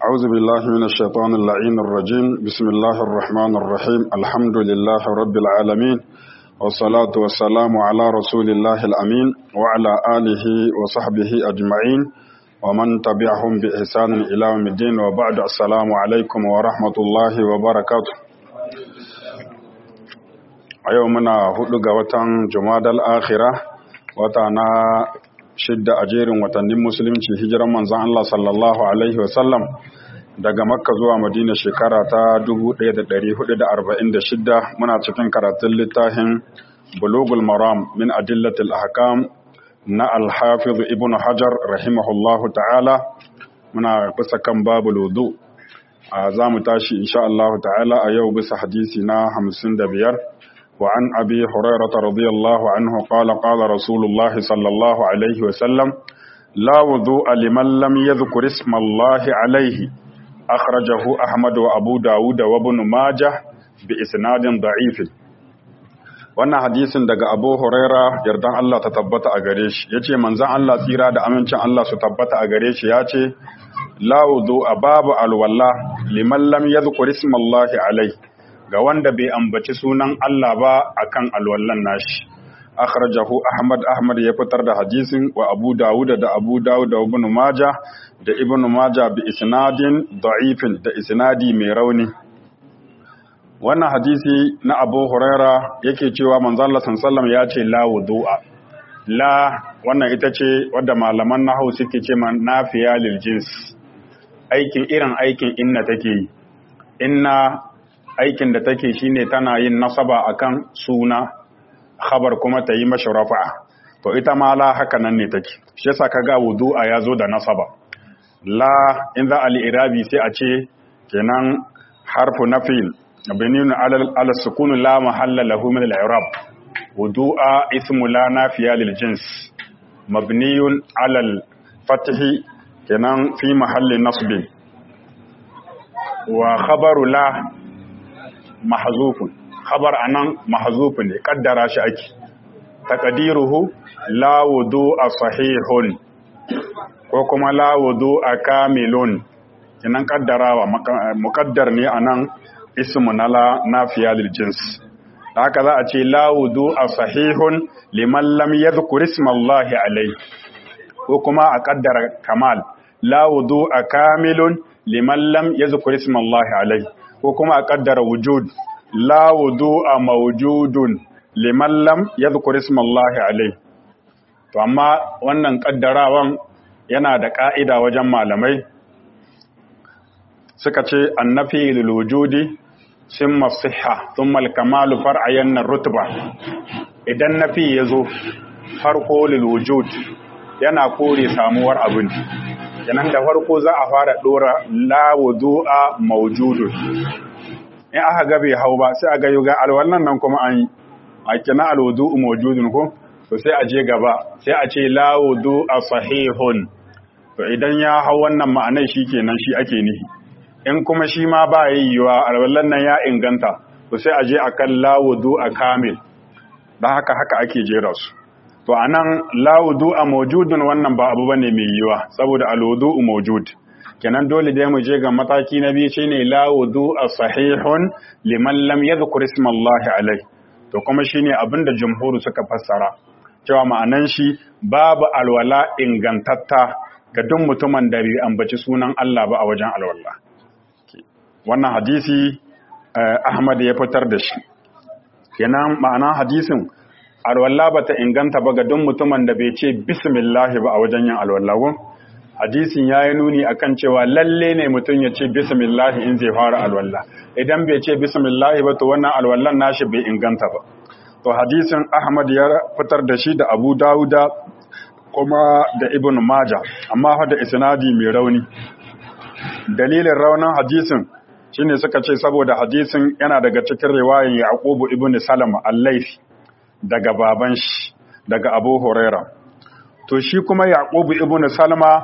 أعوذ بالله من الشيطان اللعين الرجيم بسم الله الرحمن الرحيم الحمد لله رب العالمين والصلاة والسلام على رسول الله الأمين وعلى آله وصحبه أجمعين ومن تبعهم بإحسان إلى يوم الدين وبعد السلام عليكم ورحمة الله وبركاته أيومنا هدوغ وطن جماد الآخرة وطنا shidda a jerin watannin musulunci hijiran manzon Allah sallallahu alaihi wasallam daga makka zuwa madina shekara ta 1446 muna cikin karatun littafin bulugul maram min adillatil ahkam na al-hafiz ibn hajar rahimahullahu ta'ala muna bisa kan babul wudu za mu tashi insha Allah ta'ala a yau bisa hadisi na 55 وعن أبي هريرة رضي الله عنه قال قال رسول الله صلى الله عليه وسلم لا وضوء لمن لم يذكر اسم الله عليه أخرجه أحمد وأبو داود وابن ماجه بإسناد ضعيف wannan hadisin daga Abu Huraira yardan Allah ta tabbata a gare shi yace manzon Allah tsira da amincin Allah su tabbata a gare shi yace la wudu babu alwala liman lam yadhkur ismallahi alaihi ga wanda bai ambaci sunan Allah ba akan alwallan nashi akhrajahu ahmad ahmad ya fitar da hadisin wa abu dawud da abu dawud da ibn majah da ibn majah bi isnadin da'ifin da isnadi mai rauni wannan hadisi na abu huraira yake cewa manzon Allah sallallahu ya ce la wudu'a la wannan ita ce wadda malaman nahwu suke ce man nafiya lil jins aikin irin aikin inna take yi inna aikin da take shine tana yin nasaba akan suna khabar kuma ta yi mashi rafa'a to ita ma la haka nan ne take shi yasa kaga wudu'a yazo da nasaba la in za al irabi sai a ce kenan harfu nafil binun ala ala sukun la mahalla lahu min al i'rab wudu'a ismu la nafiya lil jins mabniyun ala al fathi kenan fi mahalli nasbin wa khabaru la mahzufun khabar anan mahzufun ne kaddara shi ake taqdiruhu la wudu'a sahihun ko kuma la wudu'a kamilun kinan kaddarawa muqaddar ne anan ismu na la nafiya lil jins haka za a ce la wudu'a sahihun liman lam yadhkur isma Allah alayhi ko kuma a kaddara kamal la wudu'a kamilun liman lam yadhkur isma Allah alayhi ko kuma a kaddara wujud la wudu'a mawjudun liman lam yadhkur ismallahi alayhi to amma wannan kaddarawan yana da ka'ida wajen malamai suka ce annafi lil wujudi simma sihha thumma al kamalu far'ayan rutba idan nafi yazo farko lil wujud yana kore samuwar abin kenan da farko za a fara dora la wudu'a mawjudun in aka ga bai hau ba sai a ga yuga alwallan nan kuma an yi a kina alwudu mawjudun ko to sai a je gaba sai a ce la wudu sahihun to idan ya hau wannan ma'anar kenan shi ake nihi in kuma shi ma ba yiwuwa alwallan nan ya inganta to sai a je akan la wudu kamil dan haka haka ake jera su to anan la wudu mawjudun wannan ba abu bane mai yiwuwa saboda alwudu mawjud kenan dole dai mu je ga mataki na biyu shine la wudu'a sahihun liman lam yadhkur isma Allah alai to kuma shine abinda jumhuru suka fassara cewa ma'anan shi babu alwala ingantatta ga duk mutumin da bai ambaci sunan Allah ba a wajen alwala wannan hadisi Ahmad ya fitar da shi kenan ma'anan hadisin alwala bata inganta ba ga duk mutumin da bai ce bismillah ba a wajen yin alwala hadisin ya yi nuni akan cewa lalle ne mutum ya ce bismillahi in zai fara alwallah idan bai ce bismillahi ba to wannan alwallan nashi bai inganta ba to hadisin ahmad ya fitar da shi da abu dawuda kuma da ibn maja amma fa da isnadi mai rauni dalilin raunin hadisin shine suka ce saboda hadisin yana daga cikin riwayan yaqubu ibn salama al-laifi daga baban shi daga abu huraira to shi kuma yaqubu ibn salama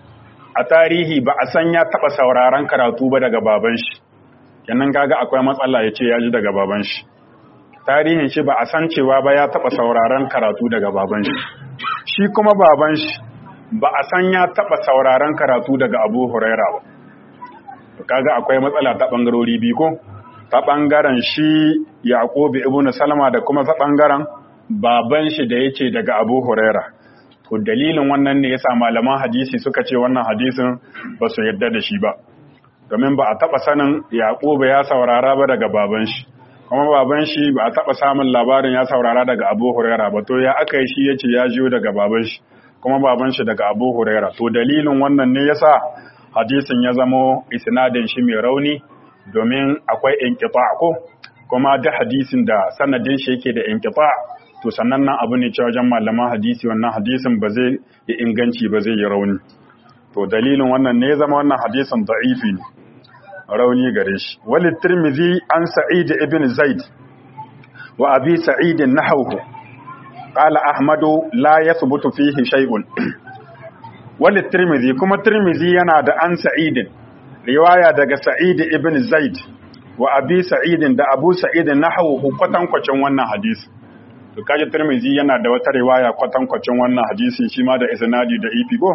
a tarihi ba a san ya taba sauraron karatu ba daga baban shi kenan kaga akwai matsala ya ce ya ji daga baban shi tarihin shi ba a san cewa ba ya taba sauraron karatu daga baban shi shi kuma baban shi ba a san ya taba sauraron karatu daga Abu Huraira ba kaga akwai matsala ta bangarori biyu ko ta bangaren shi Yaqub ibn Salama da kuma ta bangaren baban shi da yake daga Abu Huraira to dalilin wannan ne yasa malaman hadisi suka ce wannan hadisin ba su yarda da shi ba domin ba a taba sanin Yaqub ya saurara ba daga baban shi kuma baban shi ba a taba samun labarin ya saurara daga Abu Huraira ba to ya aka yi shi yace ya jiyo daga baban shi kuma baban shi daga Abu Huraira to dalilin wannan ne yasa hadisin ya zamo isnadin shi mai rauni domin akwai inqita ko kuma da hadisin da sanadin shi yake da inqita to sannan nan abu ne cewa wajen malaman hadisi wannan hadisin ba zai yi inganci ba zai yi rauni to dalilin wannan ne ya zama wannan hadisin da'ifi ne rauni gare shi wali tirmidhi an sa'id ibn zaid wa abi sa'id nahawhu qala ahmadu la yathbutu fihi shay'un wali tirmidhi kuma tirmidhi yana da an sa'id riwaya daga sa'id ibn zaid wa abi sa'id da abu sa'id nahawhu kwatankwacin wannan hadisi to kaji tirmidhi yana da wata riwaya kwatankwacin wannan hadisi shi ma da isnadi da ifi go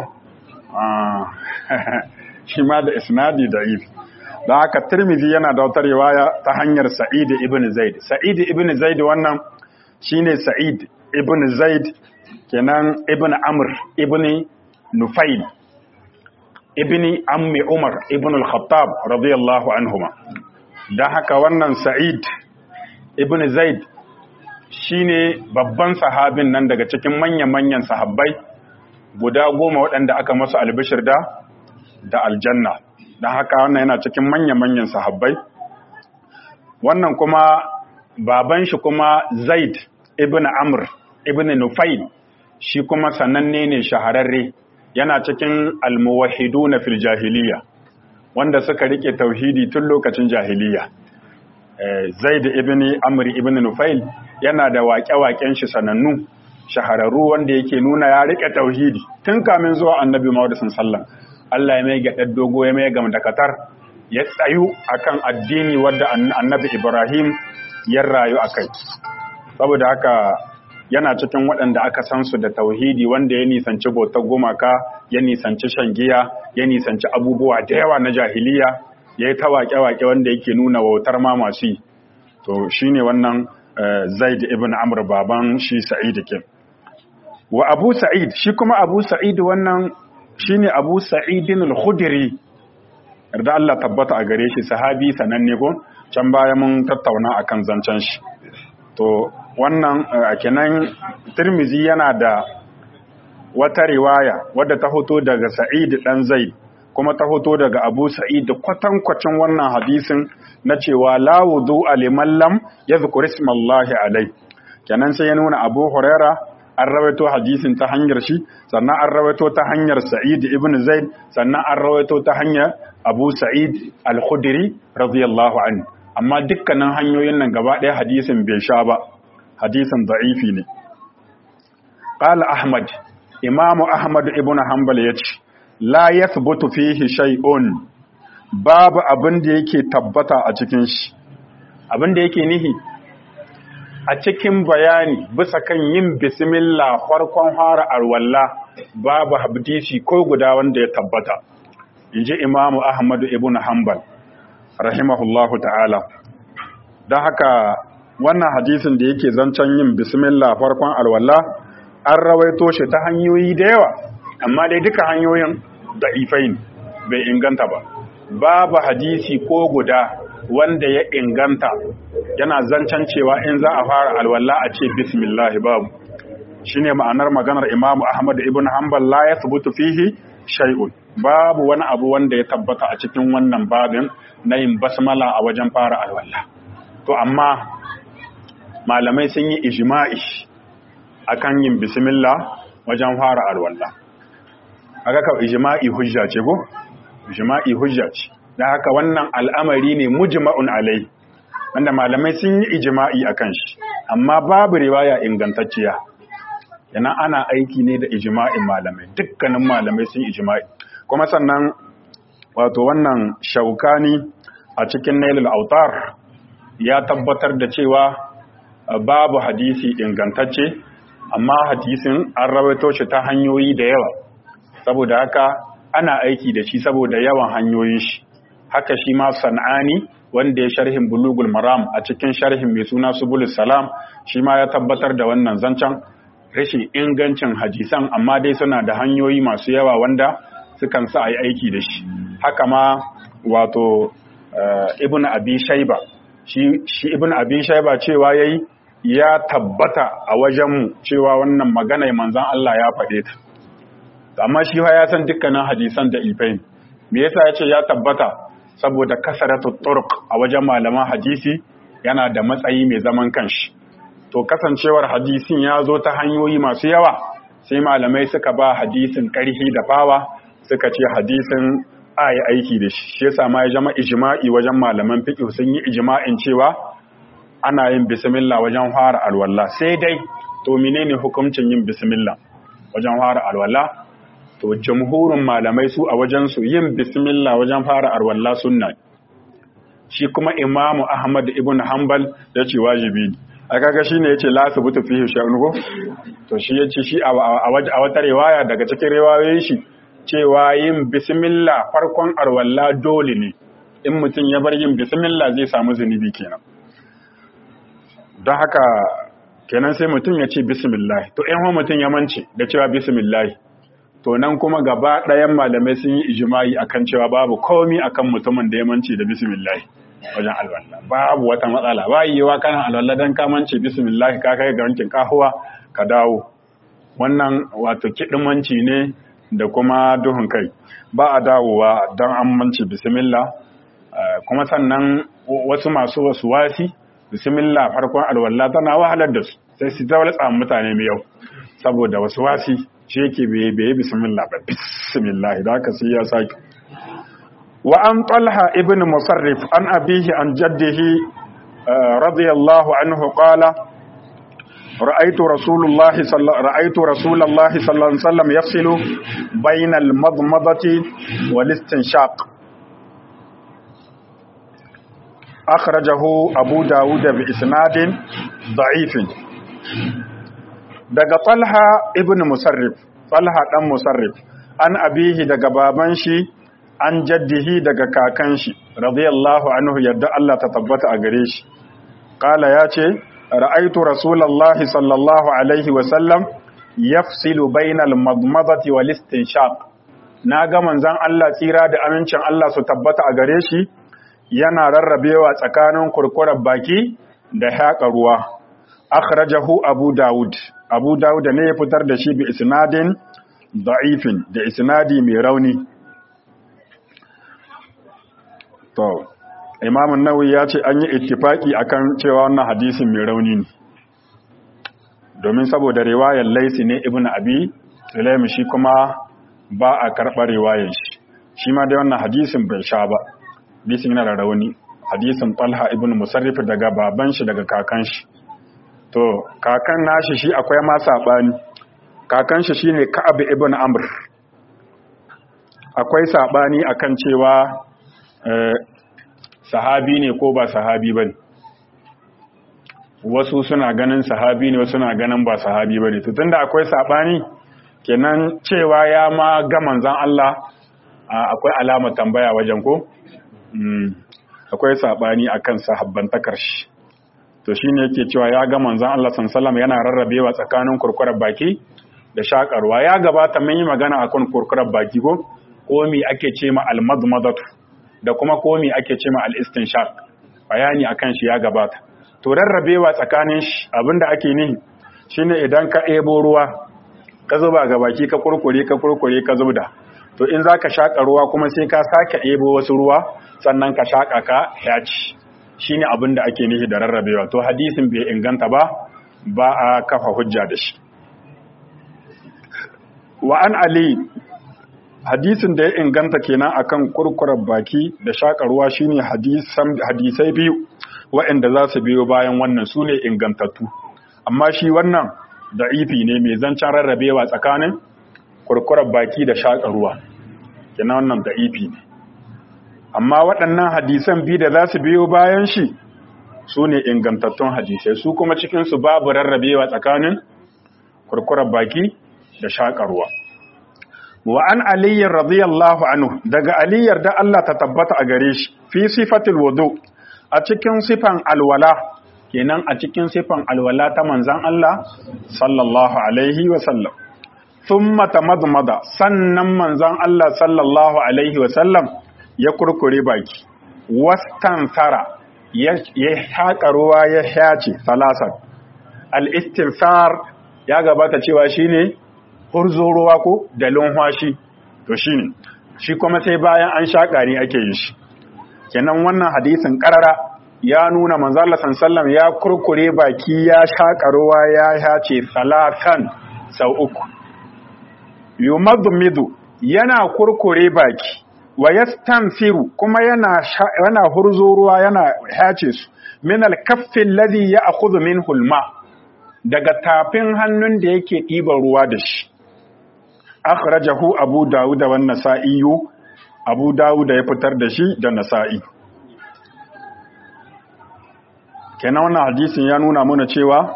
shi ma da isnadi da ifi don haka tirmidhi yana da wata riwaya ta hanyar sa'id ibn zaid sa'id ibn zaid wannan shine sa'id ibn zaid kenan ibn amr ibn nufail ibn ammi umar ibn al-khattab radiyallahu anhuma don haka wannan sa'id ibn zaid shine babban sahabin nan daga cikin manya-manyan sahabbai guda goma waɗanda aka masu albishir da da aljanna don haka wannan yana cikin manya-manyan sahabbai wannan kuma baban shi kuma zaid ibn amr ibn nufail shi kuma sananne ne shahararre yana cikin almuwahidu na fil jahiliya wanda suka rike tauhidi tun lokacin jahiliya zaid ibn amr ibn nufail yana da waƙe-waƙen shi sanannu shahararru wanda yake nuna ya rike tauhidi tun kamin zuwa annabi Muhammad sallallahu Allah ya mai gaɗar dogo ya mai gamdakatar ya tsayu akan addini wadda annabi Ibrahim ya rayu akai saboda haka yana cikin waɗanda aka san su da tauhidi wanda ya nisanci bautar gumaka ya nisanci shan giya ya nisanci abubuwa da yawa na jahiliya ya yi ta waƙe-waƙe wanda yake nuna wautar ma masu to shine wannan zaid ibn amr baban shi sa'id ke wa abu sa'id shi kuma abu sa'id wannan shine abu sa'idin al-khudri da Allah tabbata a gare shi sahabi sananne ko can baya mun tattauna akan zancen shi to wannan kenan tirmizi yana da wata riwaya wadda ta hoto daga sa'id dan zaid kuma ta hoto daga abu sa'id kwatankwacin wannan hadisin na cewa la wudu liman lam yadhkur ismallahi alai kenan sai ya nuna abu huraira an rawaito hadisin ta hanyar shi sannan an rawaito ta hanyar sa'id ibn zaid sannan an rawaito ta hanyar abu sa'id al-khudri radiyallahu anhu amma dukkanin hanyoyin nan gaba ɗaya hadisin bai sha ba hadisin da'ifi ne qala ahmad imamu ahmad ibn hanbal yace la yathbutu fihi shay'un babu abin da yake tabbata a cikin shi abin da yake nihi a cikin bayani bisa kan yin bismillah farkon fara arwalla babu hadisi ko guda wanda ya tabbata inji imamu ahmad ibn hanbal rahimahullahu ta'ala don haka wannan hadisin da yake zancen yin bismillah farkon alwala an rawaito shi ta hanyoyi da yawa amma dai duka hanyoyin da'ifai bai inganta ba babu hadisi ko guda wanda ya inganta yana zancen cewa in za a fara alwala a ce bismillah babu shine ma'anar maganar imamu ahmad ibn hanbal la yathbutu fihi shay'un babu wani abu wanda ya tabbata a cikin wannan babin na yin basmala a wajen fara alwala to amma malamai sun yi ijma'i akan yin bismillah wajen fara alwala aka ka ijma'i hujja ce ko ijma'i hujja ce dan haka wannan al'amari ne mujma'un alai wanda malamai sun yi ijma'i akan shi amma babu riwaya ingantacciya yana ana aiki ne da ijma'in malamai dukkanin malamai sun ijma'i kuma sannan wato wannan shaukani a cikin nailul autar ya tabbatar da cewa babu hadisi ingantacce amma hadisin an rawaito shi ta hanyoyi da yawa saboda haka ana aiki da shi saboda yawan hanyoyin shi haka shi ma san'ani wanda ya sharhin bulugul maram a cikin sharhin mai suna subulus salam shi ma ya tabbatar da wannan zancen rashin ingancin hadisan amma dai suna da hanyoyi masu yawa wanda sukan sa a yi aiki da shi haka ma wato ibn abi shaiba shi ibn abi shaiba cewa yayi ya tabbata a wajenmu cewa wannan magana manzon Allah ya faɗe ta amma shi ya san dukkanin hadisan da ifain me yasa ya ce ya tabbata saboda kasaratu turq a wajen malaman hadisi yana da matsayi mai zaman kanshi to kasancewar hadisin ya zo ta hanyoyi masu yawa sai malamai suka ba hadisin karhi da fawa suka ce hadisin a yi aiki da shi shi yasa ma ya zama ijma'i wajen malaman fiqh sun yi ijma'in cewa ana yin bismillah wajen fara alwala sai dai to menene hukuncin yin bismillah wajen fara alwala to jamhurin malamai su a wajensu yin bismillah wajen fara arwalla sunna shi kuma imamu ahmad ibn hanbal ya ce wajibi ne a kaga shi ne ya ce lasu butu fi sha'unugo to shi ya ce shi a wata riwaya daga cikin riwayoyin shi cewa yin bismillah farkon arwalla dole ne in mutum ya bar yin bismillah zai samu zunubi kenan don haka kenan sai mutum ya ce bismillah to in mutum ya mance da cewa bismillah to nan kuma gaba ɗayan malamai sun yi ijimai akan cewa babu komi akan mutumin da ya mance da bismillah wajen alwala babu wata matsala ba yiwa kana alwala dan ka mance bismillah ka kai ga wankin kahuwa ka dawo wannan wato kidimanci ne da kuma duhun kai ba a dawowa dan an mance bismillah kuma sannan wasu masu wasu wasi bismillah farkon alwala tana wahalar da su sai su zawaltsa mutane mai yau saboda wasu wasi shi yake bai bismillah ba bismillah da haka sai ya saki wa an talha ibn musarrif an abihi an jaddihi radiyallahu anhu qala رأيت رسول الله صلى رأيت رسول الله صلى الله عليه وسلم يفصل بين المضمضة والاستنشاق أخرجه أبو داود بإسناد ضعيف daga Talha ibn Musarrif Talha dan Musarrif an abihi daga baban shi an jaddihi daga kakan shi radiyallahu anhu yadda Allah ta tabbata a gare shi qala yace ra'aytu rasulullahi sallallahu alaihi wa sallam yafsilu bainal madmadati wal istinshaq naga manzon Allah tsira da amincin Allah su tabbata a gare shi yana rarrabewa tsakanin kurkurar baki da haƙa ruwa akhrajahu abu daud abu daud ne ya fitar da shi bi isnadin da'ifin da isnadi mai rauni to imam an-nawawi ya ce an yi ittifaki akan cewa wannan hadisin mai rauni ne domin saboda riwayar laisi ne ibn abi sulaim shi kuma ba a karɓar riwayar shi shi ma dai wannan hadisin bai sha ba hadisin yana da rauni hadisin talha ibn musarrif daga baban shi daga kakan shi to kakan nashi shi akwai ma sabani kakan shi shine ka'ab ibn amr akwai sabani akan cewa sahabi ne ko ba sahabi bane wasu suna ganin sahabi ne wasu suna ganin ba sahabi bane to tunda akwai sabani kenan cewa ya ma ga manzon Allah akwai alamar tambaya wajen ko akwai sabani akan sahabbantakar shi to shine yake cewa ya ga manzon Allah sallallahu yana rarrabewa tsakanin kurkurar baki da shakarwa ya gabata mun yi magana akan kurkurar baki ko ko me ake ce ma almadmadatu da kuma ko me ake ce ma alistinshaq bayani akan shi ya gabata to rarrabewa tsakanin shi abinda ake nihi shine idan ka ebo ruwa ka zuba ga baki ka kurkure ka kurkure ka zubda to in zaka shaka ruwa kuma sai ka sake ebo wasu ruwa sannan ka shaka ka yaci shine abin da ake nufi da rarrabewa to hadisin bai inganta ba ba a kafa hujja da shi wa an ali hadisin da ya inganta kenan akan kurkurar baki da shakarwa shine hadisai biyu waɗanda za su biyo bayan wannan su ne ingantattu amma shi wannan da'ifi ne mai zancen rarrabewa tsakanin kurkurar baki da shakarwa kenan wannan da'ifi ne amma waɗannan hadisan biyu da za su biyo bayan shi su ne ingantattun hadisai su kuma cikinsu babu rarrabewa tsakanin kurkurar baki da shakarwa wa an aliyyar radiyallahu anhu daga aliyyar da Allah ta tabbata a gare shi fi sifatil wudu a cikin sifan alwala kenan a cikin sifan alwala ta manzan Allah sallallahu alaihi wa sallam thumma tamadmada sannan manzan Allah sallallahu alaihi wa sallam ya kurkure baki wastansara ya haƙa ruwa ya shace salasar al-istinsar ya gabata cewa shine hurzo ruwa ko da lunwashi to shine shi kuma sai bayan an shaƙa ne ake yi shi kenan wannan hadisin karara ya nuna manzo Allah sallallahu ya kurkure baki ya shaƙa ruwa ya shace salatan sau uku yumadmidu yana kurkure baki wa yastanfiru kuma yana yana hurzo ruwa yana hace su min al-kaffi alladhi ya'khudhu minhu al-ma daga tafin hannun da yake ɗiban ruwa da shi akhrajahu abu dawud wa nasa'i abu dawud ya fitar da shi da nasa'i kenan wannan hadisin ya nuna mana cewa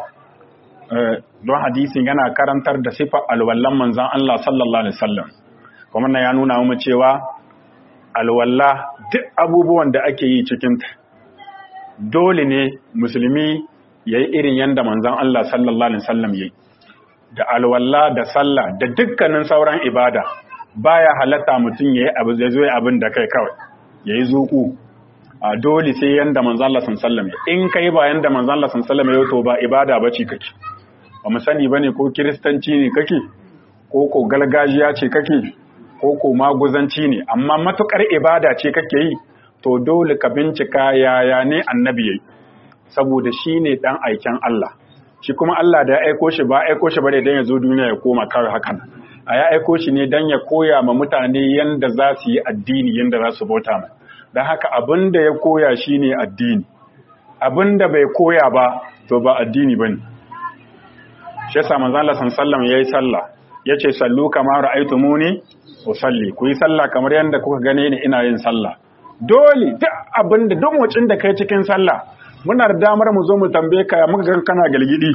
don hadisin yana karantar da sifar alwallan manzon Allah sallallahu alaihi wasallam kuma ya nuna mana cewa alwalla duk abubuwan da ake yi cikinta dole ne musulmi ya yi irin yadda manzan Allah sallallahu Alaihi wasallam ya yi da alwalla da sallah da dukkanin sauran ibada baya halatta mutum ya yi abu zai zoye abin da kai kawai ya yi zuku a dole sai yadda manzan Allah sallallahu ya in kai ba yadda manzan Allah sallallahu ya to ba ibada ba ce kake ba mu sani ba ne ko kiristanci ne kake ko ko galgajiya ce kake ko ko maguzanci ne amma matukar ibada ce kake yi to dole ka bincika yaya ne annabi yayi saboda shi ne dan aiken Allah shi kuma Allah da ya aiko shi ba aiko shi bare dan ya zo duniya ya koma kawai hakan a ya aiko shi ne dan ya koya ma mutane yanda za su yi addini yanda za su bauta mai dan haka abinda ya koya shine addini abinda bai koya ba to ba addini bane shi yasa manzo Allah sallallahu alaihi yayi sallah yace sallu kama ra'aytumuni usalli ku yi sallah kamar yanda kuka gane ni ina yin sallah dole duk abinda duk motsin da kai cikin sallah muna da damar mu zo mu tambaye ka muka ga kana gilgidi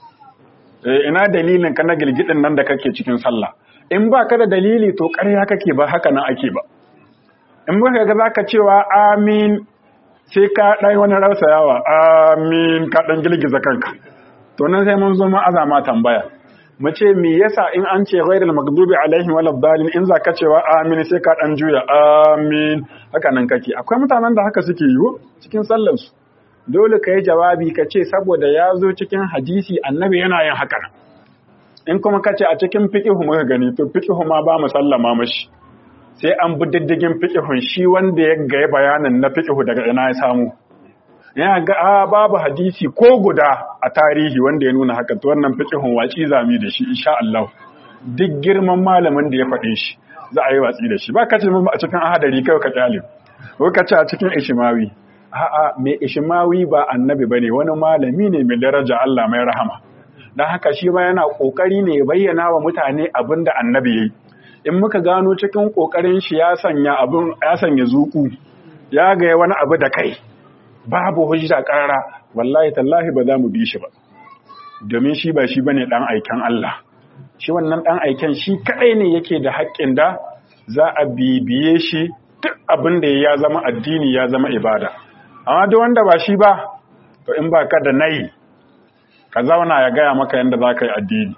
eh ina dalilin ka na gilgidin nan da kake cikin sallah in ba ka da dalili to ƙarya kake ba haka nan ake ba in muka ga zaka cewa amin sai ka dai wani rausayawa amin ka dan gilgiza kanka to nan sai mun zo mu azama tambaya mu ce me yasa in an ce ghairul maghdubi alaihim waladdallin in zaka cewa amin sai ka dan juya amin haka nan kake akwai mutanen da haka suke yi cikin sallar su dole ka yi jawabi ka ce saboda ya zo cikin hadisi annabi yana yin haka in kuma ka ce a cikin fiƙihu muka gani to fiƙihu ma ba mu sallama mashi sai an bi diddigin fiƙihun shi wanda ya gaya bayanin na fiƙihu daga ina ya samu yana ga a babu hadisi ko guda a tarihi wanda ya nuna haka to wannan fiƙihun waci zami da shi insha Allah duk girman malamin da ya faɗe shi za a yi watsi da shi ba ka ce a cikin ahadari kai ka kyale ko ka ce a cikin ishimawi a'a mai ishimawi ba annabi bane wani malami ne mai daraja Allah mai rahama dan haka shi ma yana kokari ne ya bayyana wa mutane abinda annabi yayi in muka gano cikin kokarin shi ya sanya abin ya sanya zuku ya ga wani abu da kai babu hujja karara wallahi tallahi ba za mu bi shi ba domin shi ba shi bane dan aikan Allah shi wannan dan aiken shi kadai ne yake da haƙƙin da za a bibiye shi duk abin da ya zama addini ya zama ibada amma duk wanda ba shi ba to in ba ka da nayi ka zauna ya gaya maka yadda za ka yi addini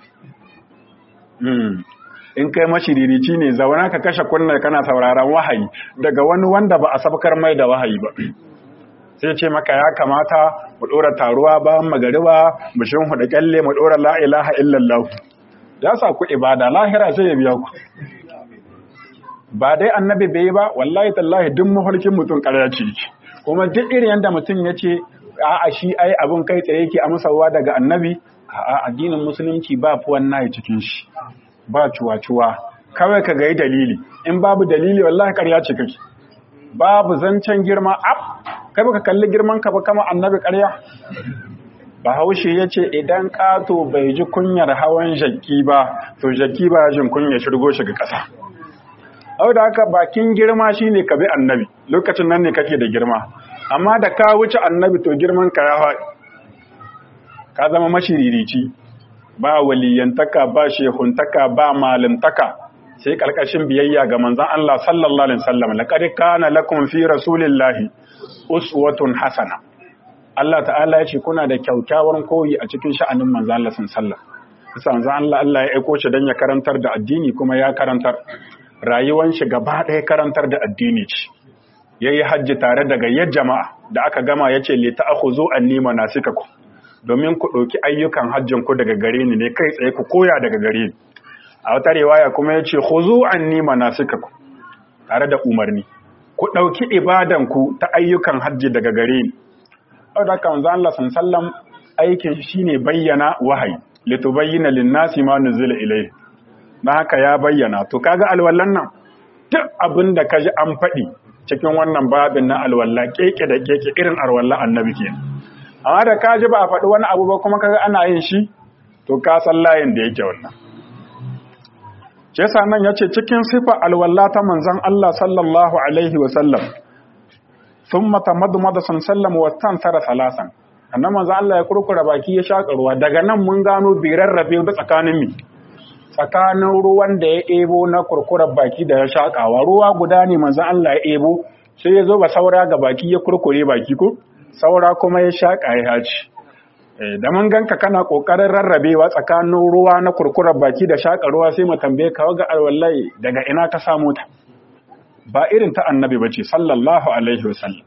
in kai mashiririci ne zauna ka kashe kunna kana sauraron wahayi daga wani wanda ba a sabkar mai da wahayi ba sai ce maka ya kamata mu ɗora taruwa ba magariba mu shin hudu kyalle mu ɗora la ilaha illallah ya sa ku ibada lahira sai ya biya ku ba dai annabi bai ba wallahi tallahi duk mafarkin mutum ƙarya ce kuma duk irin yadda mutum ya ce a shi ai abin kai tsaye yake amsawa daga annabi a addinin musulunci ba fi wannan cikin shi ba cuwa-cuwa kawai ka ga dalili in babu dalili wallahi ƙarya ce kake babu zancen girma ab kai baka kalli girman ka ba kama annabi ƙarya bahaushe ya ce idan ƙato bai ji kunyar hawan jaki ba to jaki ba jin kunyar shirgo shi ga ƙasa au da haka bakin girma shine ka bi annabi lokacin nan ne kake da girma amma da ka wuce annabi to girman ka ya faɗi ka zama mashiririci ba waliyantaka ba shehuntaka ba malimtaka sai kalkashin biyayya ga manzon Allah sallallahu alaihi wasallam laqad kana lakum fi rasulillahi uswatun hasana Allah ta'ala ya ce kuna da kyaukyawan koyi a cikin sha'anin manzon Allah sallallahu alaihi wasallam manzon Allah Allah ya aiko shi dan ya karantar da addini kuma ya karantar rayuwar shi gaba ɗaya karantar da addini ce yayi hajji tare da gayyar jama'a da aka gama yace li ta'khuzu anni manasikakum domin ku ɗauki ayyukan hajjin ku daga gare ni ne kai tsaye ku koya daga gare ni a wata riwaya kuma ya ce khuzu anni manasikakum tare da umarni ku ɗauki ibadan ku ta ayyukan hajji daga gare ni saboda haka manzo Allah sallam aikin shine bayyana wahayi litubayyana lin-nasi ma nuzila ilayhi dan haka ya bayyana to kaga alwallan nan duk abin da kaji an faɗi cikin wannan babin na alwalla keke da keke irin alwalla annabi kenan amma da ka ji ba a faɗi wani abu ba kuma kaga ana yin shi to ka san layin da yake wannan shi yasa nan yace cikin sifa alwalla ta manzon Allah sallallahu alaihi wa sallam thumma tamadmada sallam wa tansara salasan annan manzon Allah ya kurkura baki ya shaka ruwa daga nan mun gano bi rarrabe da tsakanin mi tsakanin ruwan da ya ebo na kurkurar baki da ya shakawa ruwa guda ne manzon Allah ya ebo sai ya zo ba saura ga baki ya kurkure baki ko saura kuma ya shaƙa ya haci da mun ganka kana ƙoƙarin rarrabewa tsakanin ruwa na kurkurar baki da shaƙa ruwa sai mu tambaye ka ga alwallahi daga ina ka samu ta ba irin ta annabi bace sallallahu alaihi wasallam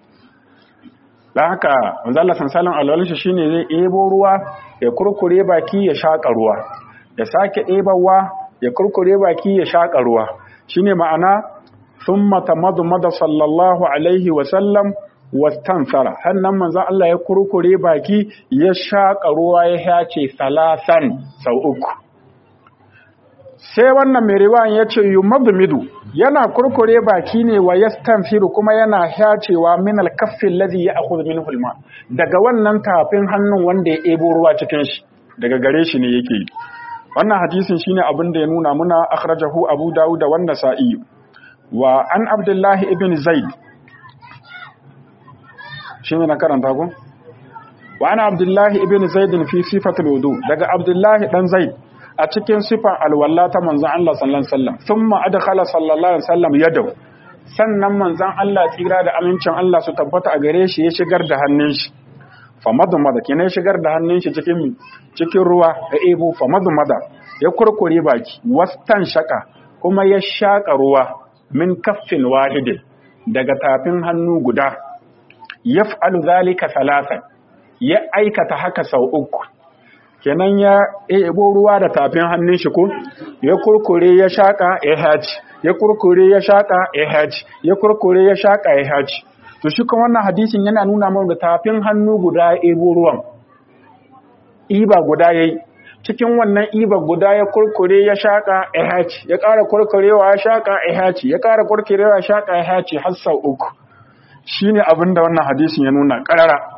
dan haka manzo Allah sallallahu alaihi wasallam shine zai ebo ruwa ya kurkure baki ya shaƙa ruwa ya sake ɗebawa ya kurkure baki ya shaƙa ruwa shine ma'ana thumma tamadmada sallallahu alaihi wasallam wastansara hannan manzon Allah ya kurkure baki ya shaƙa ruwa ya hace salasan sau uku sai wannan mai riwayan ya ce yumadmidu yana kurkure baki ne wa yastanfiru kuma yana hacewa min alkaffin ladhi ya'khudhu minhu alma daga wannan tafin hannun wanda ya ebo ruwa cikin shi daga gare shi ne yake wannan hadisin shine abin da ya nuna muna akhrajahu abu dawud da wannan sa'i wa an abdullahi ibn zaid shi ne na karanta ku? wa ana abdullahi ibn zaidin fi sifatul wudu daga abdullahi dan zaid a cikin sifan alwalla ta manzon Allah sallallahu alaihi wasallam thumma adkhala sallallahu alaihi wasallam yadahu sannan manzon Allah tsira da amincin Allah su tabbata a gare shi ya shigar da hannun shi fa madmada kina ya shigar da hannun shi cikin cikin ruwa ya ebo fa madmada ya kurkure baki wastan shaka kuma ya shaka ruwa min kaffin wahidin daga tafin hannu guda yaf'alu zalika salatan ya aikata haka sau uku kenan ya ebo ruwa da tafin hannun shi ko ya kurkure ya shaka ya haji ya kurkure ya shaka ya haji ya kurkure ya shaka ya haji to shi kuma wannan hadisin yana nuna mana da tafin hannu guda ya ebo ruwan iba guda yayi cikin wannan iba guda ya kurkure ya shaka ya haji ya ƙara kurkurewa ya shaka ya haji ya ƙara kurkurewa ya shaka ya haji har sau uku shine abin da wannan hadisin ya nuna ƙarara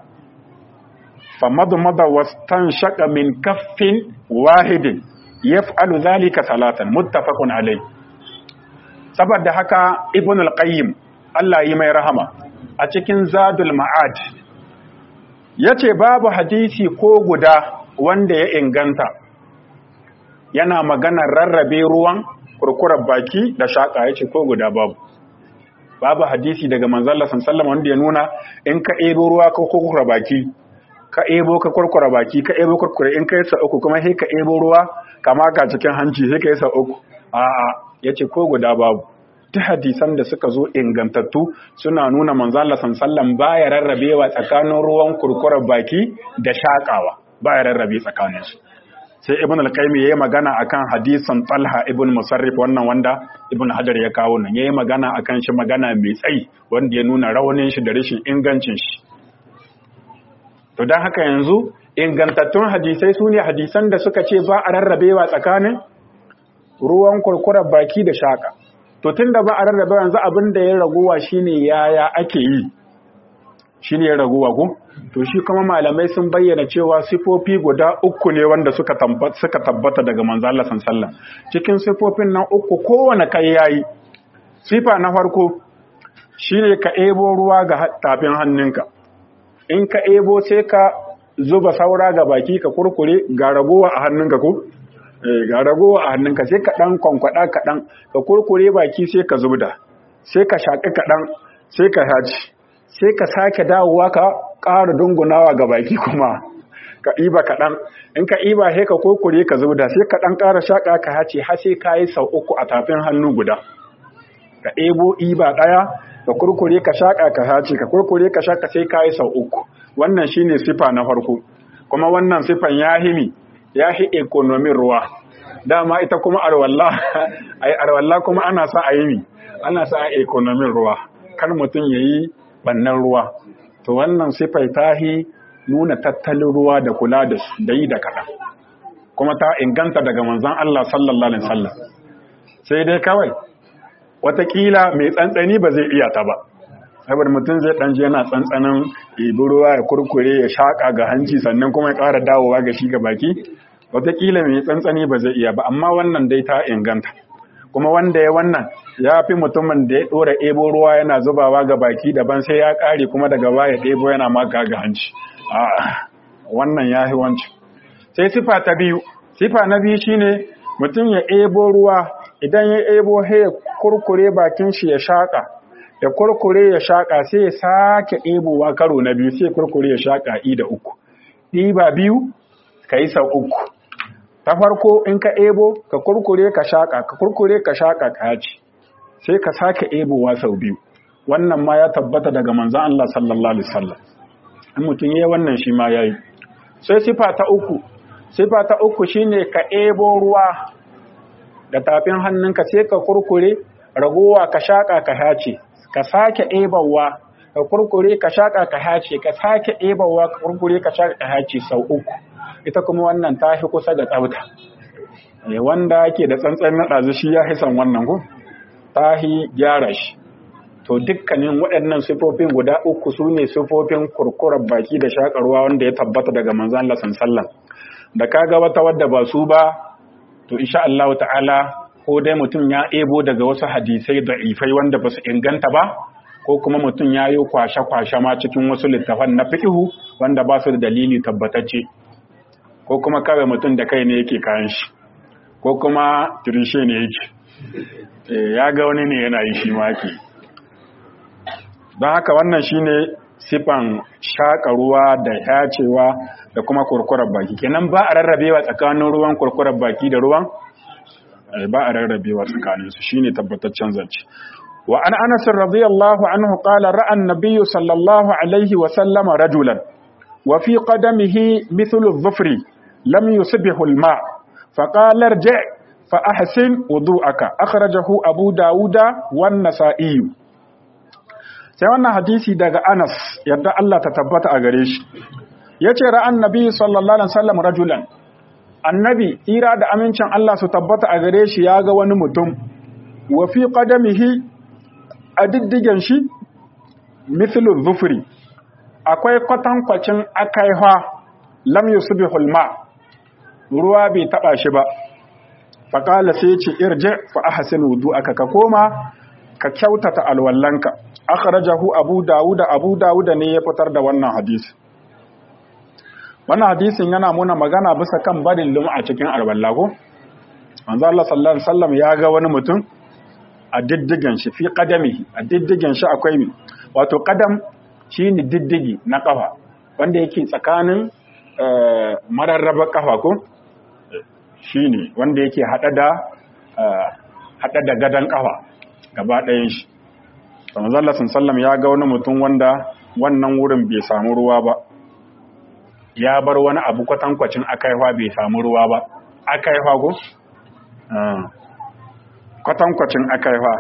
famadmada wastanshaka min kaffin wahidin yaf'alu dhalika salatan muttafaqun alayh saboda haka ibn al-qayyim Allah yi mai rahama a cikin zadul ma'ad yace babu hadisi ko guda wanda ya inganta yana maganar rarrabe ruwan kurkurar baki da shaka yace ko guda babu babu hadisi daga manzalla sallallahu wanda ya nuna in ka ebo ruwa ka kurkura baki ka ebo ka kurkura baki ka ebo kurkure in kai sa uku kuma sai ka ebo ruwa kama ka cikin hanci sai ka yi sa uku a'a yace ko guda babu ta hadisan da suka zo ingantattu suna nuna manzalla sallallahu baya rarrabewa tsakanin ruwan kurkurar baki da shakawa baya rarrabe tsakanin su sai ibn al-qayyim yayi magana akan hadisan talha ibn musarrif wannan wanda ibn hajar ya kawo nan yayi magana akan shi magana mai tsayi wanda ya nuna rawanin shi da rashin ingancin shi to dan haka yanzu ingantattun hadisai sune hadisan da suka ce ba a rarrabewa tsakanin ruwan kurkurar baki da shaka to tunda ba a rarrabewa yanzu abin da ya raguwa shine yaya ake yi shine ya raguwa ko to shi kuma malamai sun bayyana cewa sifofi guda uku ne wanda suka tabbata suka tabbata daga manzo Allah sallallahu cikin sifofin nan uku kowane kai yayi sifa na farko shine ka ebo ruwa ga tafin hannunka in ka ebo sai ka zuba saura ga baki ka kurkure ga ragowa a hannunka ko ga ragowa a hannunka sai ka ɗan kwankwada kaɗan ka kurkure baki sai ka zubda sai ka shaƙi kaɗan sai ka haci sai ka sake dawowa ka ƙara dungunawa ga baki kuma ka ɗiba kaɗan in ka ɗiba sai ka kurkure ka zubda sai ka ɗan ƙara shaƙa ka hace har sai ka yi sau uku a tafin hannu guda ka ɗebo ɗiba ɗaya ka kurkure ka shaƙa ka hace ka kurkure ka shaƙa sai ka yi sau uku wannan shine sifa na farko kuma wannan sifan ya himi ya hi ekonomin ruwa dama ita kuma arwalla ai arwalla kuma ana sa a yi ana sa a ekonomin ruwa kar mutum yayi bannan ruwa to wannan sifai ta hi nuna tattalin ruwa da kula da su da yi da kaɗan kuma ta inganta daga manzon Allah sallallahu alaihi wasallam sai dai kawai watakila mai tsantsani ba zai iya ta ba saboda mutum zai ɗan je yana tsantsanin ibi ruwa ya kurkure ya shaƙa ga hanci sannan kuma ya ƙara dawowa ga shi ga baki wataƙila mai tsantsani ba zai iya ba amma wannan dai ta inganta kuma wanda ya wannan ya fi mutumin da ya ɗora ɗebo ruwa yana zubawa ga baki daban sai ya ƙare kuma daga baya ɗebo yana maka ga hanci wannan ya fi wancan sai sifa ta biyu sifa na biyu shine mutum ya ɗebo ruwa idan ya ɗebo ya kurkure bakin shi ya shaƙa ya kurkure ya shaƙa sai ya sake ɗebowa karo na biyu sai kurkure ya shaƙa i da uku ɗiba biyu ka yi sau uku ta farko in ka ɗebo ka kurkure ka shaƙa ka kurkure ka shaƙa ka yaci sai ka sake ɗebowa sau biyu wannan ma ya tabbata daga manzan Allah sallallahu alaihi wasallam in mutum yayi wannan shi ma yayi sai sifa ta uku sifa ta uku shine ka ɗebo ruwa da tafin hannunka sai ka kurkure ragowa ka shaƙa ka hace ka sake ɗebawa ka kurkure ka shaƙa ka hace ka sake ɗebawa ka kurkure ka shaƙa ka hace sau uku ita kuma wannan ta fi kusa da tsafta wanda ke da tsantsan na ɗazu shi ya hisan wannan ko ta hi gyara shi to dukkanin waɗannan sifofin guda uku su ne sifofin kurkurar baki da shaƙarwa wanda ya tabbata daga manzan Allah sallallahu da kaga wata wadda ba su ba to insha Allah ta'ala ko dai mutum ya ebo daga wasu hadisai da ifai wanda ba su inganta ba ko kuma mutum ya yi kwashe-kwashe ma cikin wasu littafan na fiƙihu wanda ba su da dalili tabbatacce ko kuma kawai mutum da kai ne yake kayan shi ko kuma tirishe ne yake ya ga wani ne yana yi shi maki don haka wannan shine sifan shaƙa ruwa da yacewa da kuma kurkurar baki kenan ba a rarrabewa tsakanin ruwan kurkurar baki da ruwan ba a rarrabewa tsakanin su shine tabbataccen zance wa an anas radiyallahu anhu qala ra'a an-nabiy sallallahu alaihi wa sallama rajulan wa fi qadamihi mithlu adh-dhufri lam yusbihu al-ma fa qala irji' fa ahsin wudu'aka akhrajahu abu dauda wan nasa'i sai wannan hadisi daga Anas yadda Allah ta tabbata a gare shi yace ra'an nabi sallallahu alaihi wasallam rajulan annabi tsira da amincin Allah su tabbata a gare shi ya ga wani mutum wa fi qadamihi a diddigen shi mithlu dhufri akwai kwatankwacin akaiha lam yusbihul ma ruwa bai taba shi ba faqala sai ce irji fa ahsin wudu'aka ka koma ka kyautata alwallanka akhrajahu abu dawud abu dawud ne ya fitar da wannan hadisi wannan hadisin yana muna magana bisa kan barin lum'a cikin alwalla ko manzo Allah sallallahu alaihi wasallam ya ga wani mutum a diddigen shi fi qadami a diddigen shi akwai mi wato qadam shine diddigi na kafa wanda yake tsakanin mararraba kafa ko shine wanda yake hada da hada da gadan kafa gaba ɗayan shi manzala sallam ya ga wani mutum wanda wannan wurin bai samu ruwa ba ya bar wani abu kwatankwacin akaiwa bai samu ruwa ba akaiwa ko? kwatankwacin akaiwa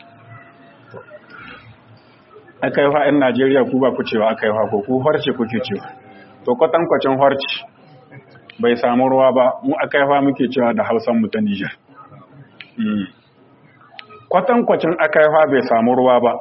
akaiwa yan najeriya ku ba ku cewa akaiwa ko ku harce kuke cewa to kwatankwacin harce bai samu ruwa ba mu akaiwa muke cewa da hausan mu ta nijar kwatankwacin akaifa bai samu ruwa ba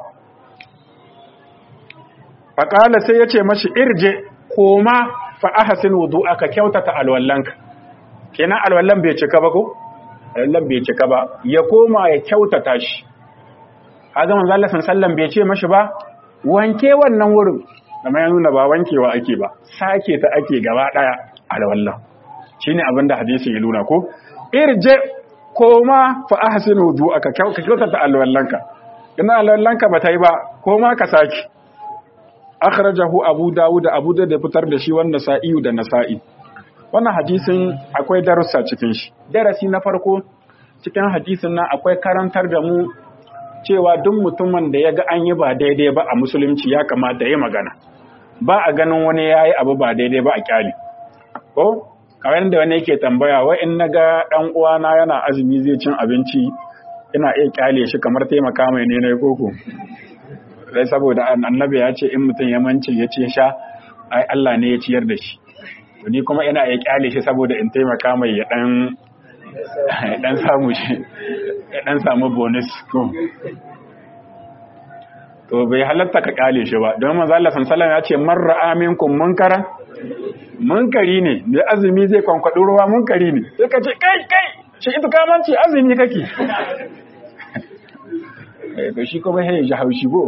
faƙala sai ya ce mashi irje koma fa'ahasin wudu aka kyautata alwallanka kenan alwallan bai cika ba ko? alwallan bai cika ba ya koma ya kyautata shi haga manzalasin sallan bai ce mashi ba wanke wannan wurin da mai nuna ba wankewa ake ba sake ta ake gaba ɗaya alwallan shi ne abinda hadisi ya nuna ko irje koma fa ahsinu wudu'aka ka kyautata alwallanka ina alwallanka ba ta yi ba koma ka saki akhrajahu abu dawud abu da fitar da shi wannan sa'iyu da nasa'i wannan hadisin akwai darussa cikin shi darasi na farko cikin hadisin nan akwai karantar da mu cewa duk mutumin da ya ga an yi ba daidai ba a musulunci ya kamata ya magana ba a ganin wani ya yi abu ba daidai ba a kyali ko kawai da wani yake tambaya wai in naga dan uwana yana azumi zai cin abinci ina iya kyale shi kamar taimaka mai ne na koko sai saboda annabi ya ce in mutum ya mance ya ce sha ai Allah ne ya ciyar da shi to ni kuma ina iya kyale shi saboda in taimaka mai ya dan dan samu shi ya dan samu bonus ko to bai halatta ka kyale shi ba don manzo Allah sallallahu ya ce man ra'a minkum munkaran munkari ne mai azumi zai kwankwado ruwa munkari ne sai ka ce kai kai shi ita kamanci azumi kake to shi kuma sai ya ji haushi go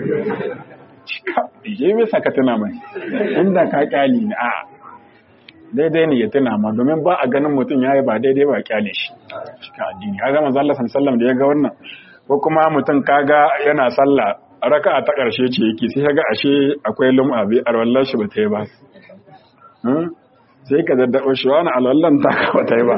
je me saka tuna mai inda ka kyali ne a daidai ne ya tuna ma domin ba a ganin mutum yayi ba daidai ba kyale shi cikin addini kaga manzo Allah sallallahu alaihi wasallam da ya ga wannan ko kuma mutum kaga yana sallah raka'a ta karshe ce yake sai kaga ashe akwai lum'a bi arwallar shi ba ta yi ba sai ka daddabo shi wani alwallan ta ka ba ta yi ba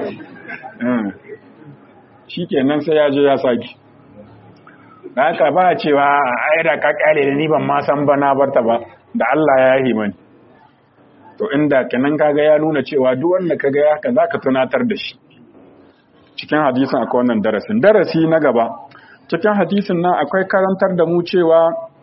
shikenan sai ya je ya saki da haka ba a cewa a da ka kyale da ni ban ma san ba na barta ba da Allah ya yi mani to inda kenan kaga ya nuna cewa duk wanda kaga ya haka zaka tunatar da shi cikin hadisin akwai wannan darasin darasi na gaba cikin hadisin nan akwai karantar da mu cewa